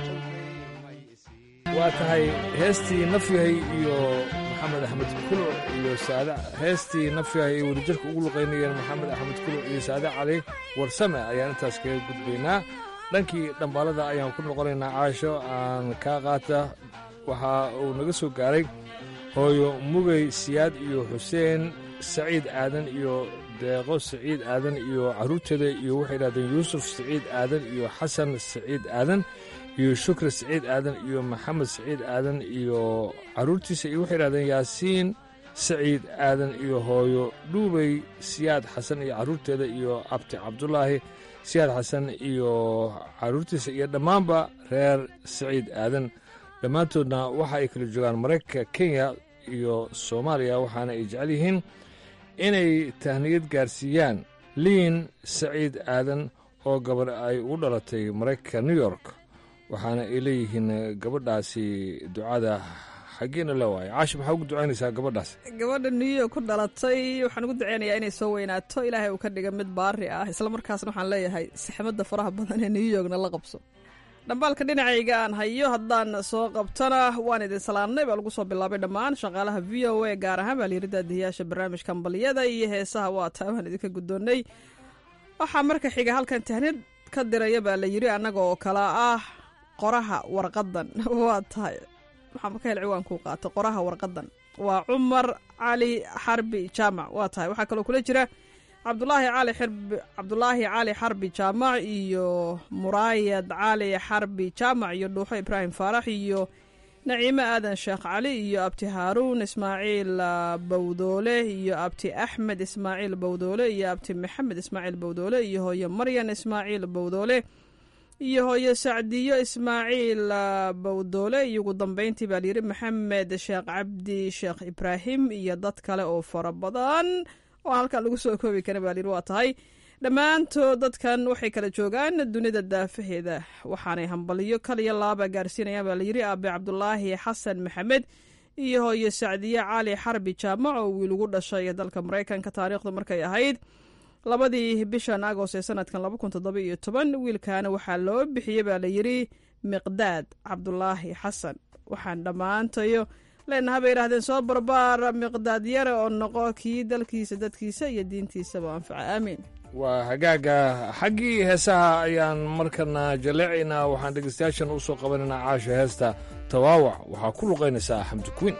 waa tahay heestii nafyahay iyo maxamed axmed kulo iyo saade heestii nafyahay ay wadajirka ugu luqaynayeen maxamed axmed kulo iyo saade cali warsame ayaan intaas kaga gudbaynaa dhankii dhambaalada ayaan ku noqonaynaa caasho aan kaa qaata waxa uu naga soo gaaray hooyo mugay siyaad iyo xuseen saciid aadan iyo deeqo saciid aadan iyo carruurteeda iyo waxay yidhahdeen yuusuf saciid aadan iyo xasan saciid aadan iyo shukri saciid aadan iyo maxamed saciid aadan iyo carruurtiisa iyo waxay yidhahdeen yaasiin saciid aadan iyo hooyo dhuubay siyaad xasan iyo carruurteeda iyo abti cabdulaahi siyaad xasan iyo carruurtiisa iyo dhammaanba reer saciid aadan dhammaantoodna waxa ay kala joogaan maraykanka kenya iyo soomaaliya waxaana ay jecel yihiin inay tahniyad gaarsiiyaan liin saciid aadan oo gabar ay ugu dhalatay maraykanka new york waxaana ay leeyihiin gabadhaasi ducada xaggeena la waaya caashi maxaa ugu ducaynaysaa gabadhaas gabadha new york ku dhalatay waxaan ugu duceynayaa inay soo weynaato ilaahay uu ka dhiga mid baari ah islamarkaasna waxaan leeyahay saxmadda faraha badan ee new yorkna la qabso dhambaalka dhinacayga aan hayo haddaan soo qabtona waan idin salaamnay baa lagu soo bilaabay dhammaan shaqaalaha v o a gaar ahaan baa layiri daadiyayaasha barnaamijka ambaliyada iyo heesaha waa taa waan idinka guddoonnay waxaa marka xiga halkan tahnid ka diraya baa la yiri annaga oo kale ah qoraha warqadan waa tahay waxaa marka hel ciwaankuu qaato qoraha warqadan waa cumar cali xarbi jaamac waa tahay waxaa kaloo kula jira cabdulaahi cali xirbi cabdulaahi cali xarbi jaamac iyo muraayad cali xarbi jaamac iyo dhuuxo ibraahim faarax iyo naciime aadan sheekh cali iyo abti haaruun ismaaciil bawdoole iyo abti axmed ismaaciil bawdoole iyo abti maxamed ismaaciil bawdoole iyo hooyo maryan ismaaciil bawdoole iyo hooyo sacdiyo ismaaciil bawdoole iyo ugu dambeyntii baa layiri maxamed sheekh cabdi sheekh ibraahim iyo dad kale oo fara badan oo halkan lagu soo koobi kara baa layiri waa tahay dhammaantood dadkan waxay kala joogaan dunida daafaheeda waxaanay hambaliyo kaliyo laaba gaarsiinayaan baa layiri aabe cabdulaahi xasan maxamed iyo hooyo sacdiye cali xarbi jaamac oo wiil ugu dhashay dalka maraykanka taariikhdu markay ahayd labadii bishan agost ee sanadkan laba kun toddoba iyo toban wiilkaana waxaa loo bixiyey baa layiri miqdaad cabdulaahi xasan waxaan dhammaantayo leenaha bay yidhahdeen soo barbaar miqdaad yare oo noqo kii dalkiisa dadkiisa iyo diintiisaba anfaca aamiin waa hagaaga xaggii heesaha ayaan markana jaleecaynaa waxaan dhegeystayaashan u soo qabanaynaa caasha heesta tawaawac waxaa ku luqaynaysaa xamdi kuwiin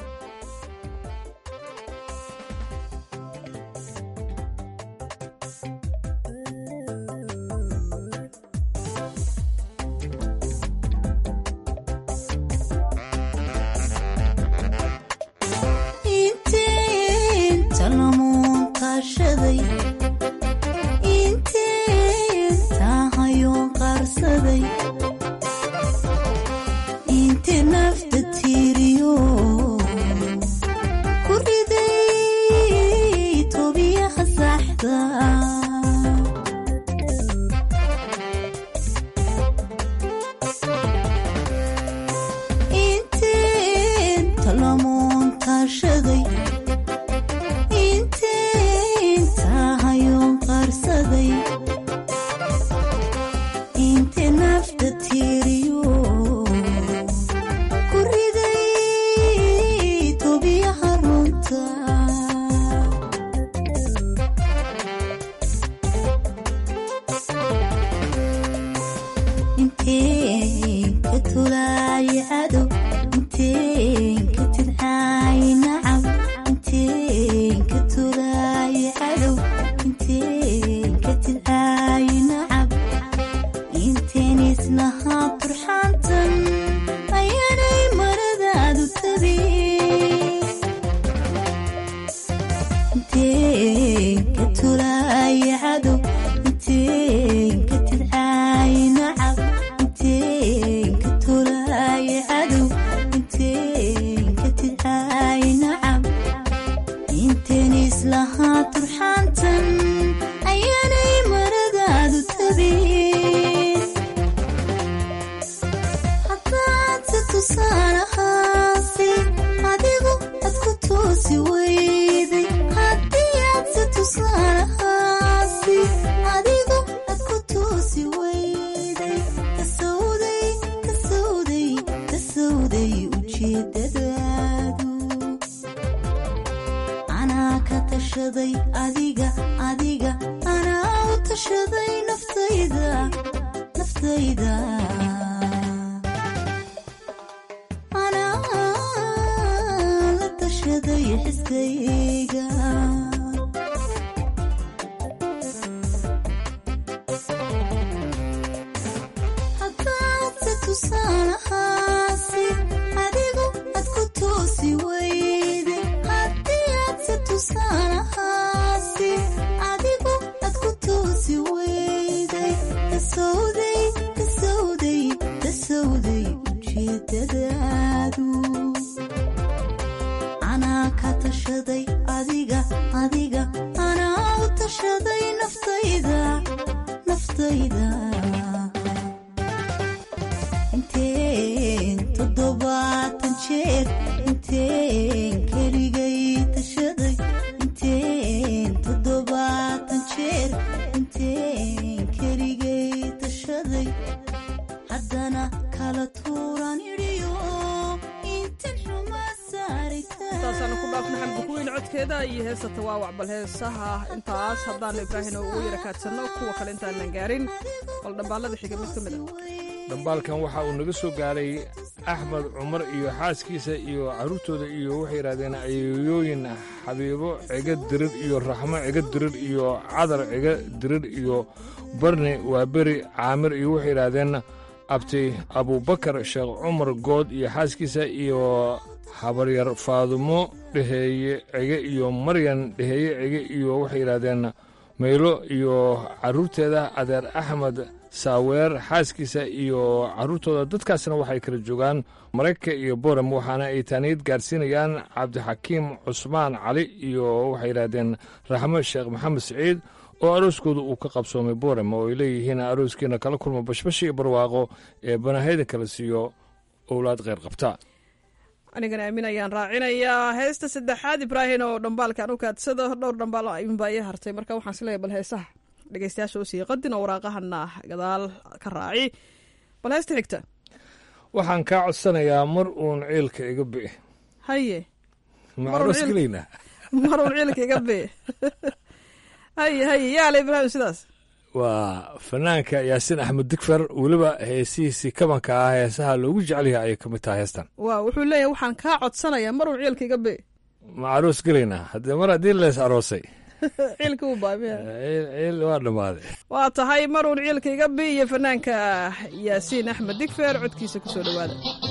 soomaalida iyo heesta tawaawac bal heesaha intaas haddaanu ibraahino ugu yara kaadsanno kuwa kale intaanan gaarin bal dhambaalada xiga mid ka mid a dhambaalkan waxa uu naga soo gaaray axmed cumar iyo xaaskiisa iyo carruurtooda iyo waxay yidhahdeen ayeeyooyin xabiibo ciga dirir iyo raxmo ciga dirir iyo cadar ciga dirir iyo barni waa beri caamir iyo waxay yidhaahdeen abti abubakar sheekh cumar good iyo xaaskiisa iyo habaryar faadumo dheheeye cige iyo maryan dheheeye cige iyo waxay yidhaahdeen maylo iyo carruurteeda adeer axmed saaweer xaaskiisa iyo carruurtooda dadkaasna waxay kala joogaan maraykanka iyo boram waxaana ay taaniyad gaarsiinayaan cabdixakiim cusmaan cali iyo waxay yidhaahdeen raxmo sheekh maxamed siciid oo arooskooda uu ka qabsoomay boram oo ay leeyihiin arooskiina kala kulma bashbash iyo barwaaqo ee banahayda kala siiyo owlaad kheyr qabta anigana aamin ayaan raacinayaa heesta saddexaad ibraahim oo dhambaalkan u kaadsado dhowr dhambaal ayuunbaa ii hartay marka waxaan isleeyahay bal heesaha dhegeystayaasha u sii qadin oo waraaqahana gadaal ka raaci bal heesta xigta waxaan kaa codsanayaa mar uun ciilka iga bi'i haye macroos gelaynaa mar uun ciilka iga bi'i haye haye yaala ibraahim sidaas waa fanaanka yaasiin axmed digfer weliba heesihiisii kabanka ah heesaha loogu jecel yahay ayay ka mid tahay heestan waa wuxuu leeyahay waxaan kaa codsanayaa mar uun ciilka iga bi'i ma aroos gelaynaa haddee mar haddii lees aroosay ciilka uu baamiya ciil waa dhammaaday waa tahay mar uun ciilka iga bi iyo fanaanka yaasiin axmed digfer codkiisa ku soo dhowaada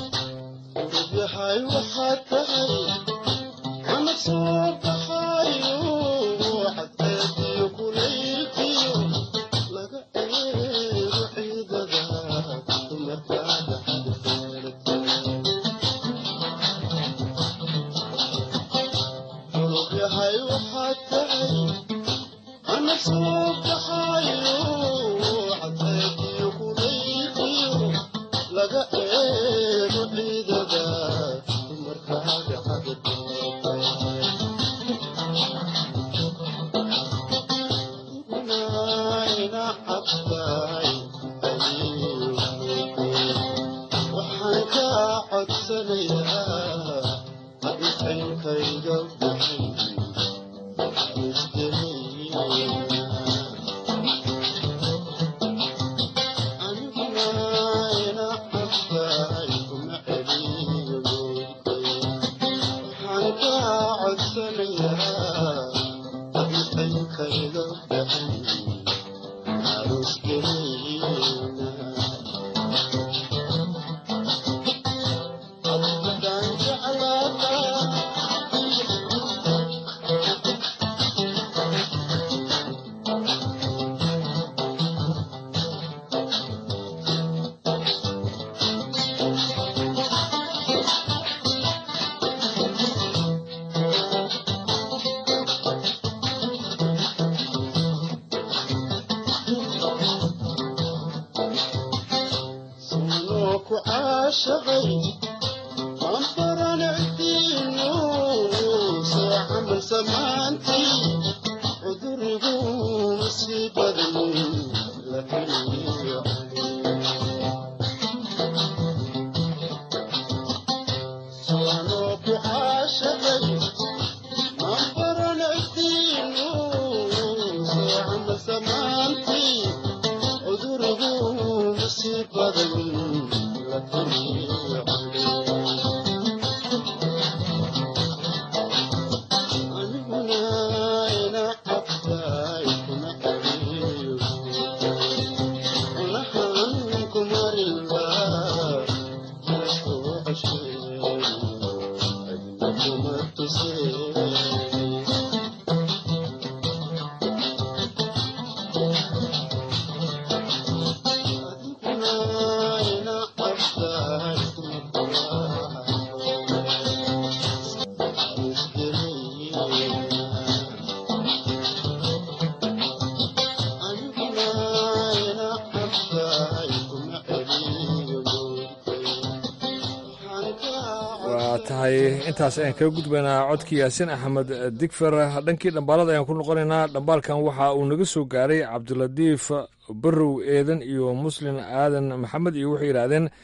intaas ayaan kaga gudbaynaa codkii yaasiin axmed digfer dhankii dhambaalada ayaan ku noqonaynaa dhambaalkan waxa uu naga soo gaaray cabdilatiif barow eedan iyo muslin aadan maxamed iyo waxay yidhaahdeen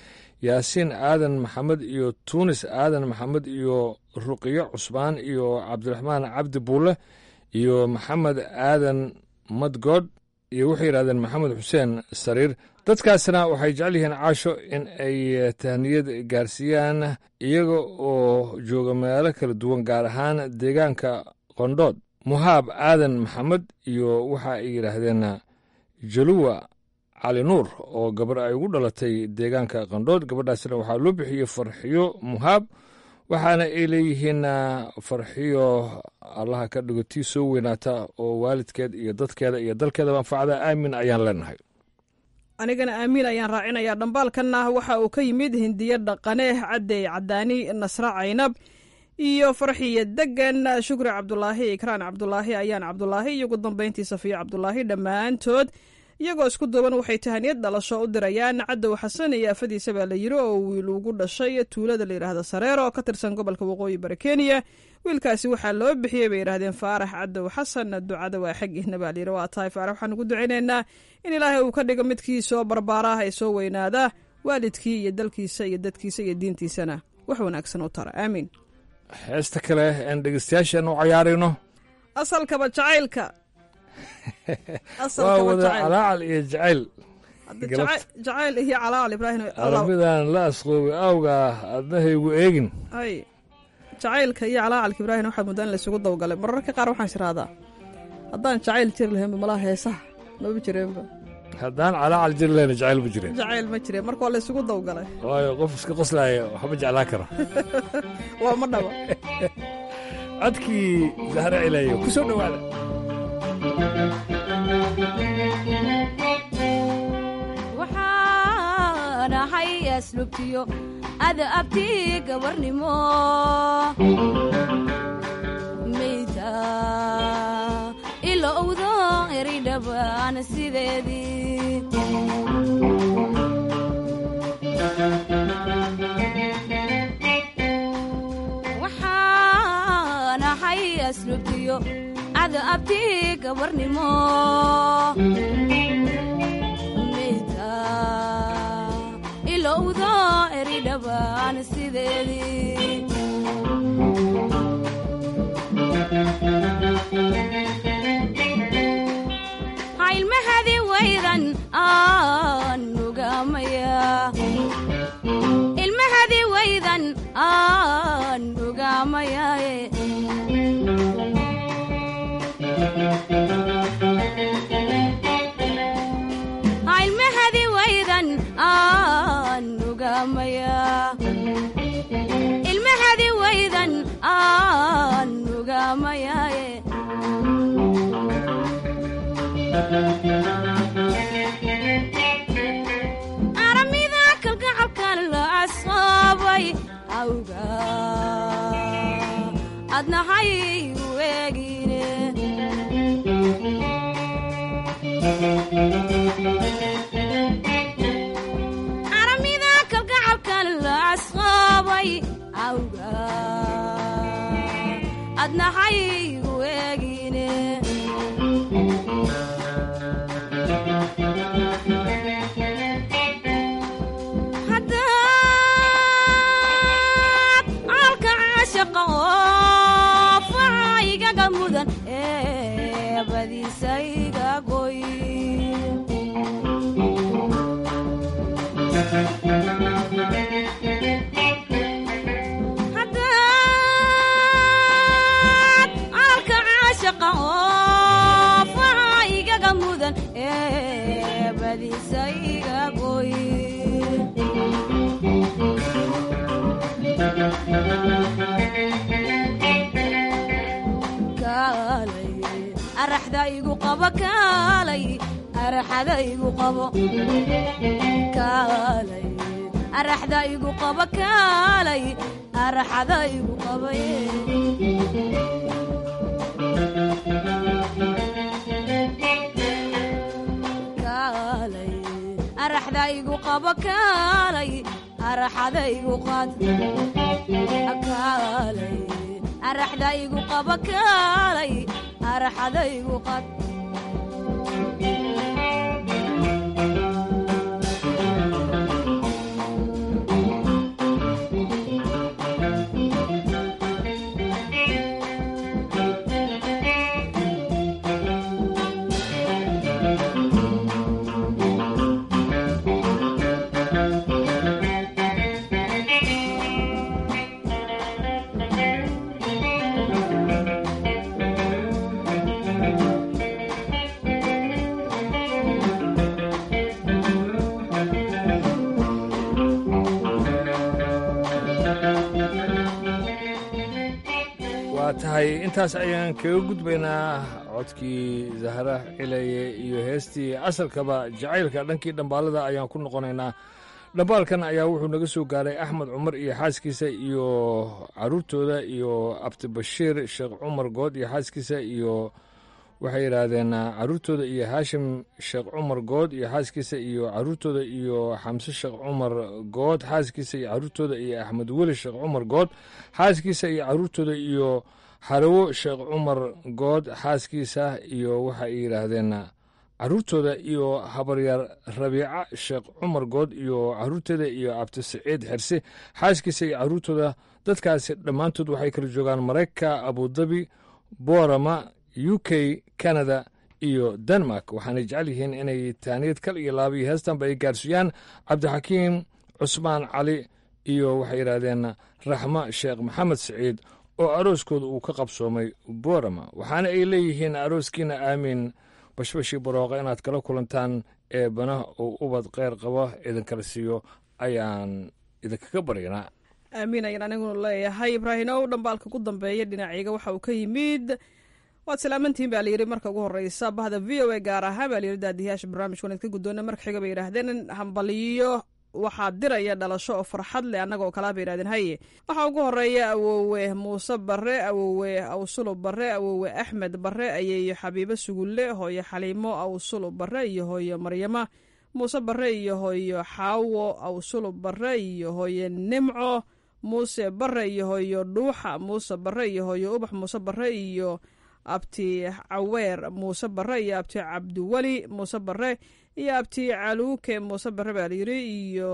yaasiin aadan maxamed iyo tuunis aadan maxamed iyo ruqiyo cusbaan iyo cabdiraxmaan cabdi buule iyo maxamed aadan madgood iyo waxay yidhahdeen maxamed xuseen sariir dadkaasna waxay jecel yihiin caasho in ay tahniyad gaarsiiyaan iyaga oo jooga meelo kala duwan gaar ahaan deegaanka qondhood muhaab aadan maxamed iyo waxa ay yidhaahdeen jaluwa cali nuur oo gabar ay ugu dhalatay deegaanka qandhood gabadhaasna waxaa loo bixiyey farxiyo muhaab waxaana ay leeyihiin farxiyo allaha ka dhigo tii soo weynaata oo waalidkeed iyo dadkeeda iyo dalkeedaba anfacda aamin ayaan leenahay anigana aamiin ayaan raacinayaa dhambaalkanna waxa uu ka yimid hindiyo dhaqane cadey cadaani nasre caynab iyo farxiya degan shukri cabdulaahi ikraan cabdulaahi ayaan cabdulaahi iyo ugu dambeyntii safiyo cabdulaahi dhammaantood iyagoo isku duuban waxay tahaniyad dhalasho u dirayaan cadow xasan iyo afadiisa baa la yiri oo wiil ugu dhashay tuulada la yidhaahda sareero oo ka tirsan gobolka waqooyi bari kenya wiilkaasi waxaa loo bixiyey bay yidhaahdeen faarax cadow xasan ducada waa xaggiihna baa layidhi waa tahay faarax waxaan ugu ducaynaynaa in ilaahay uu ka dhigo midkii soo barbaaraah ee soo weynaada waalidkii iyo dalkiisa iyo dadkiisa iyo diintiisana wax wanaagsan u tara aamiin heesta kale aan dhegeystayaashan u cayaarayno asalkaba jacaylka waa wada calaacal iyo jacayl jacayl iyo calaacal ibraahim arabidaan la asqoobay awgaa adnahaygu eegin ay jacaylka iyo calaacalka ibraahim waxaa muddaa in laysugu dawgalay mararka qaar waxaan isirahdaa haddaan jacayl jiri lahaynba malaha heesaha maba jireenba haddaan calaacal jiri lahayna jacayl ma jireen jacayl ma jireen marka waa laysugu dawgalay waayo qof iska qoslaaya waxba jeclaa kara waa ma dhaba codkii zahra cilayo ku soo dhowaada waxaan ahay aslubtiyo ada abti gabarnimo mayda ila owdo eridhabaan sideedii waxaan ahay aslubtiyo ada abti gabarnimo ilowdo eridhabaan sideedii hailmahadi waydan aan nugamaya ilmahadi waydan aan nugamayaaye hailmahadi waydan aan nugamaya ilmahadi waydan aan nugamayaaye aramida kalgacalkan la asaabay awga adnahay weegine aramida kalgacalkan la asqaabay awga adnahay weegine haddaad caalka caashaqa oo facaygaga mudan ee badiisa iga goy haddaad caalka caashaqa oo facaygaga mudan ee badiisa iga goy kaalay araxda igu qabo kaalay araxada igu qabo kaalay araxda igu qabo kaalay araxada igu qabaye kaalay araxda igu qabo kaalay araxada igu qaad kaalay araxda igu qabo kaalay araxada igu qaad tahay intaas ayaan kaga gudbaynaa codkii zahra cilaye iyo heestii asalkaba jacaylka dhankii dhambaalada ayaan ku noqonaynaa dhambaalkan ayaa wuxuu naga soo gaaray axmed cumar iyo xaaskiisa iyo caruurtooda iyo abdibashiir sheekh cumar good iyo xaaskiisa iyo waxay yidhaahdeen caruurtooda iyo haashim sheekh cumar good iyo xaaskiisa iyo caruurtooda iyo xamse sheekh cumar good xaaskiisa iyo caruurtooda iyo axmed weli sheekh cumar good xaaskiisa iyo caruurtooda iyo xarawo sheekh cumar good xaaskiisa iyo waxay yidhaahdeen caruurtooda iyo habaryaar rabiica sheekh cumar good iyo caruurtooda iyo cabdisaciid xerse xaaskiisa iyo caruurtooda dadkaasi dhammaantood waxay kala joogaan maraykanka abudabi boorama u k canada iyo denmark waxaanay jecel yihiin inay taaniyad kal iyo laaba iyo heestanba ay gaarsiiyaan cabdixakiim cusmaan cali iyo waxay yidhaahdeen raxmo sheekh maxamed siciid oo arooskooda uu ka qabsoomay boorama waxaana ay leeyihiin arooskiina aamiin bashbashii barooqa inaad kala kulantaan ee bana uu ubad kheyr qabo idinkala siiyo ayaan idinkaga baryanaa aamiin ayaan aniguna leeyahay ibraahimow dhambaalka ku dambeeya dhinacayga waxa uu ka yimid waad salaamantihiin baa layidhi marka ugu horeysa bahda v o a gaar ahaan baa layidhi daadiyaasha barnaamijka wanaad ka guddoona marka xiga bay yidhaahdeen hambaliyo waxaa diraya dhalasho oo farxad leh annaga oo kalaa bay yidhahdeen haye waxaa ugu horeeya awowe muuse barre awowe awsulo barre awowe axmed barre ayeeyo xabiibo sugulle hooyo xaliimo awsulo barre iyo hooyo maryama muuse barre iyo hooyo xaawo awsulo barre iyo hooyo nimco muuse barre iyo hooyo dhuuxa muuse barre iyo hooyo ubax muuse barre iyo abti caweer muuse barre iyo abti cabdiweli muuse barre iyo abti caluuke muuse barre baa layidhi iyo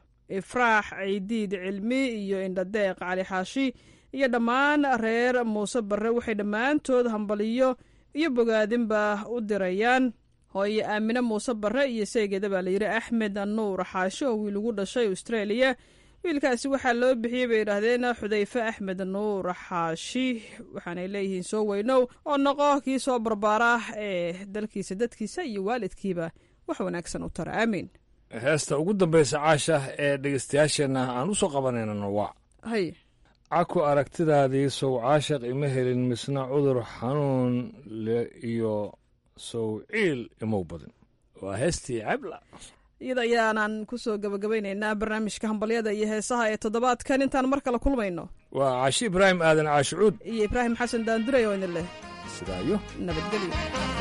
ifraax ciidiid cilmi iyo indhadeeq cali xaashi iyo dhammaan reer muuse barre waxay dhammaantood hambaliyo iyo bogaadinba u dirayaan hooyo aamine muuse barre iyo seegeeda baa layidhi axmed nuur xaashi oo wiil ugu dhashay australia wiilkaasi waxaa loo bixiyey bay yidhaahdeen xudayfe axmed nuur xaashi waxaanay leeyihiin soo weynow oo noqo kii soo barbaara ee dalkiisa dadkiisa iyo waalidkiiba wax wanaagsan u tara aamiin heesta ugu dambaysa caasha ee dhegeystayaasheenna aan u soo qabanaynana waa hay caku aragtidaadii sow caashaq ima helin misna cudur xanuun le iyo sow ciil imow badan waa heestii cabla iyada ayaanan ku soo gabagabaynaynaa barnaamijka hambalyada iyo heesaha ee toddobaadkan intaan mar kale kulmayno waa caashi ibraahim aadan caashicuud iyo ibraahim xasan daanduray oo idin leh sidaayo nabadgelyo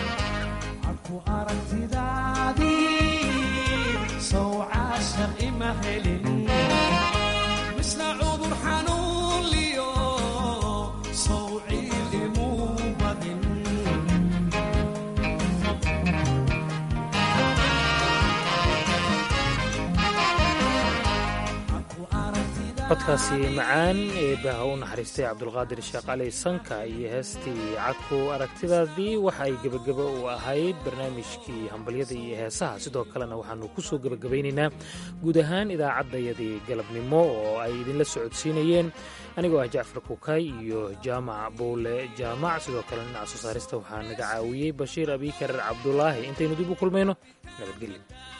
codkaasi macaan ee baaha u naxariistay cabdulqaadir sheekh cali sanka iyo heestii cadku aragtidaadii waxa ay gebagaba u ahayd barnaamijkii hambalyada iyo heesaha sidoo kalena waxaanu ku soo gebagabaynaynaa guud ahaan idaacaddayadii galabnimo oo ay idinla socodsiinayeen anigoo ah jacfar kukay iyo jaamac buule jaamac sidoo kale dhinaca soo saarista waxaa naga caawiyey bashiir abikar cabdulaahi intaynu dib u kulmayno nabadgelyo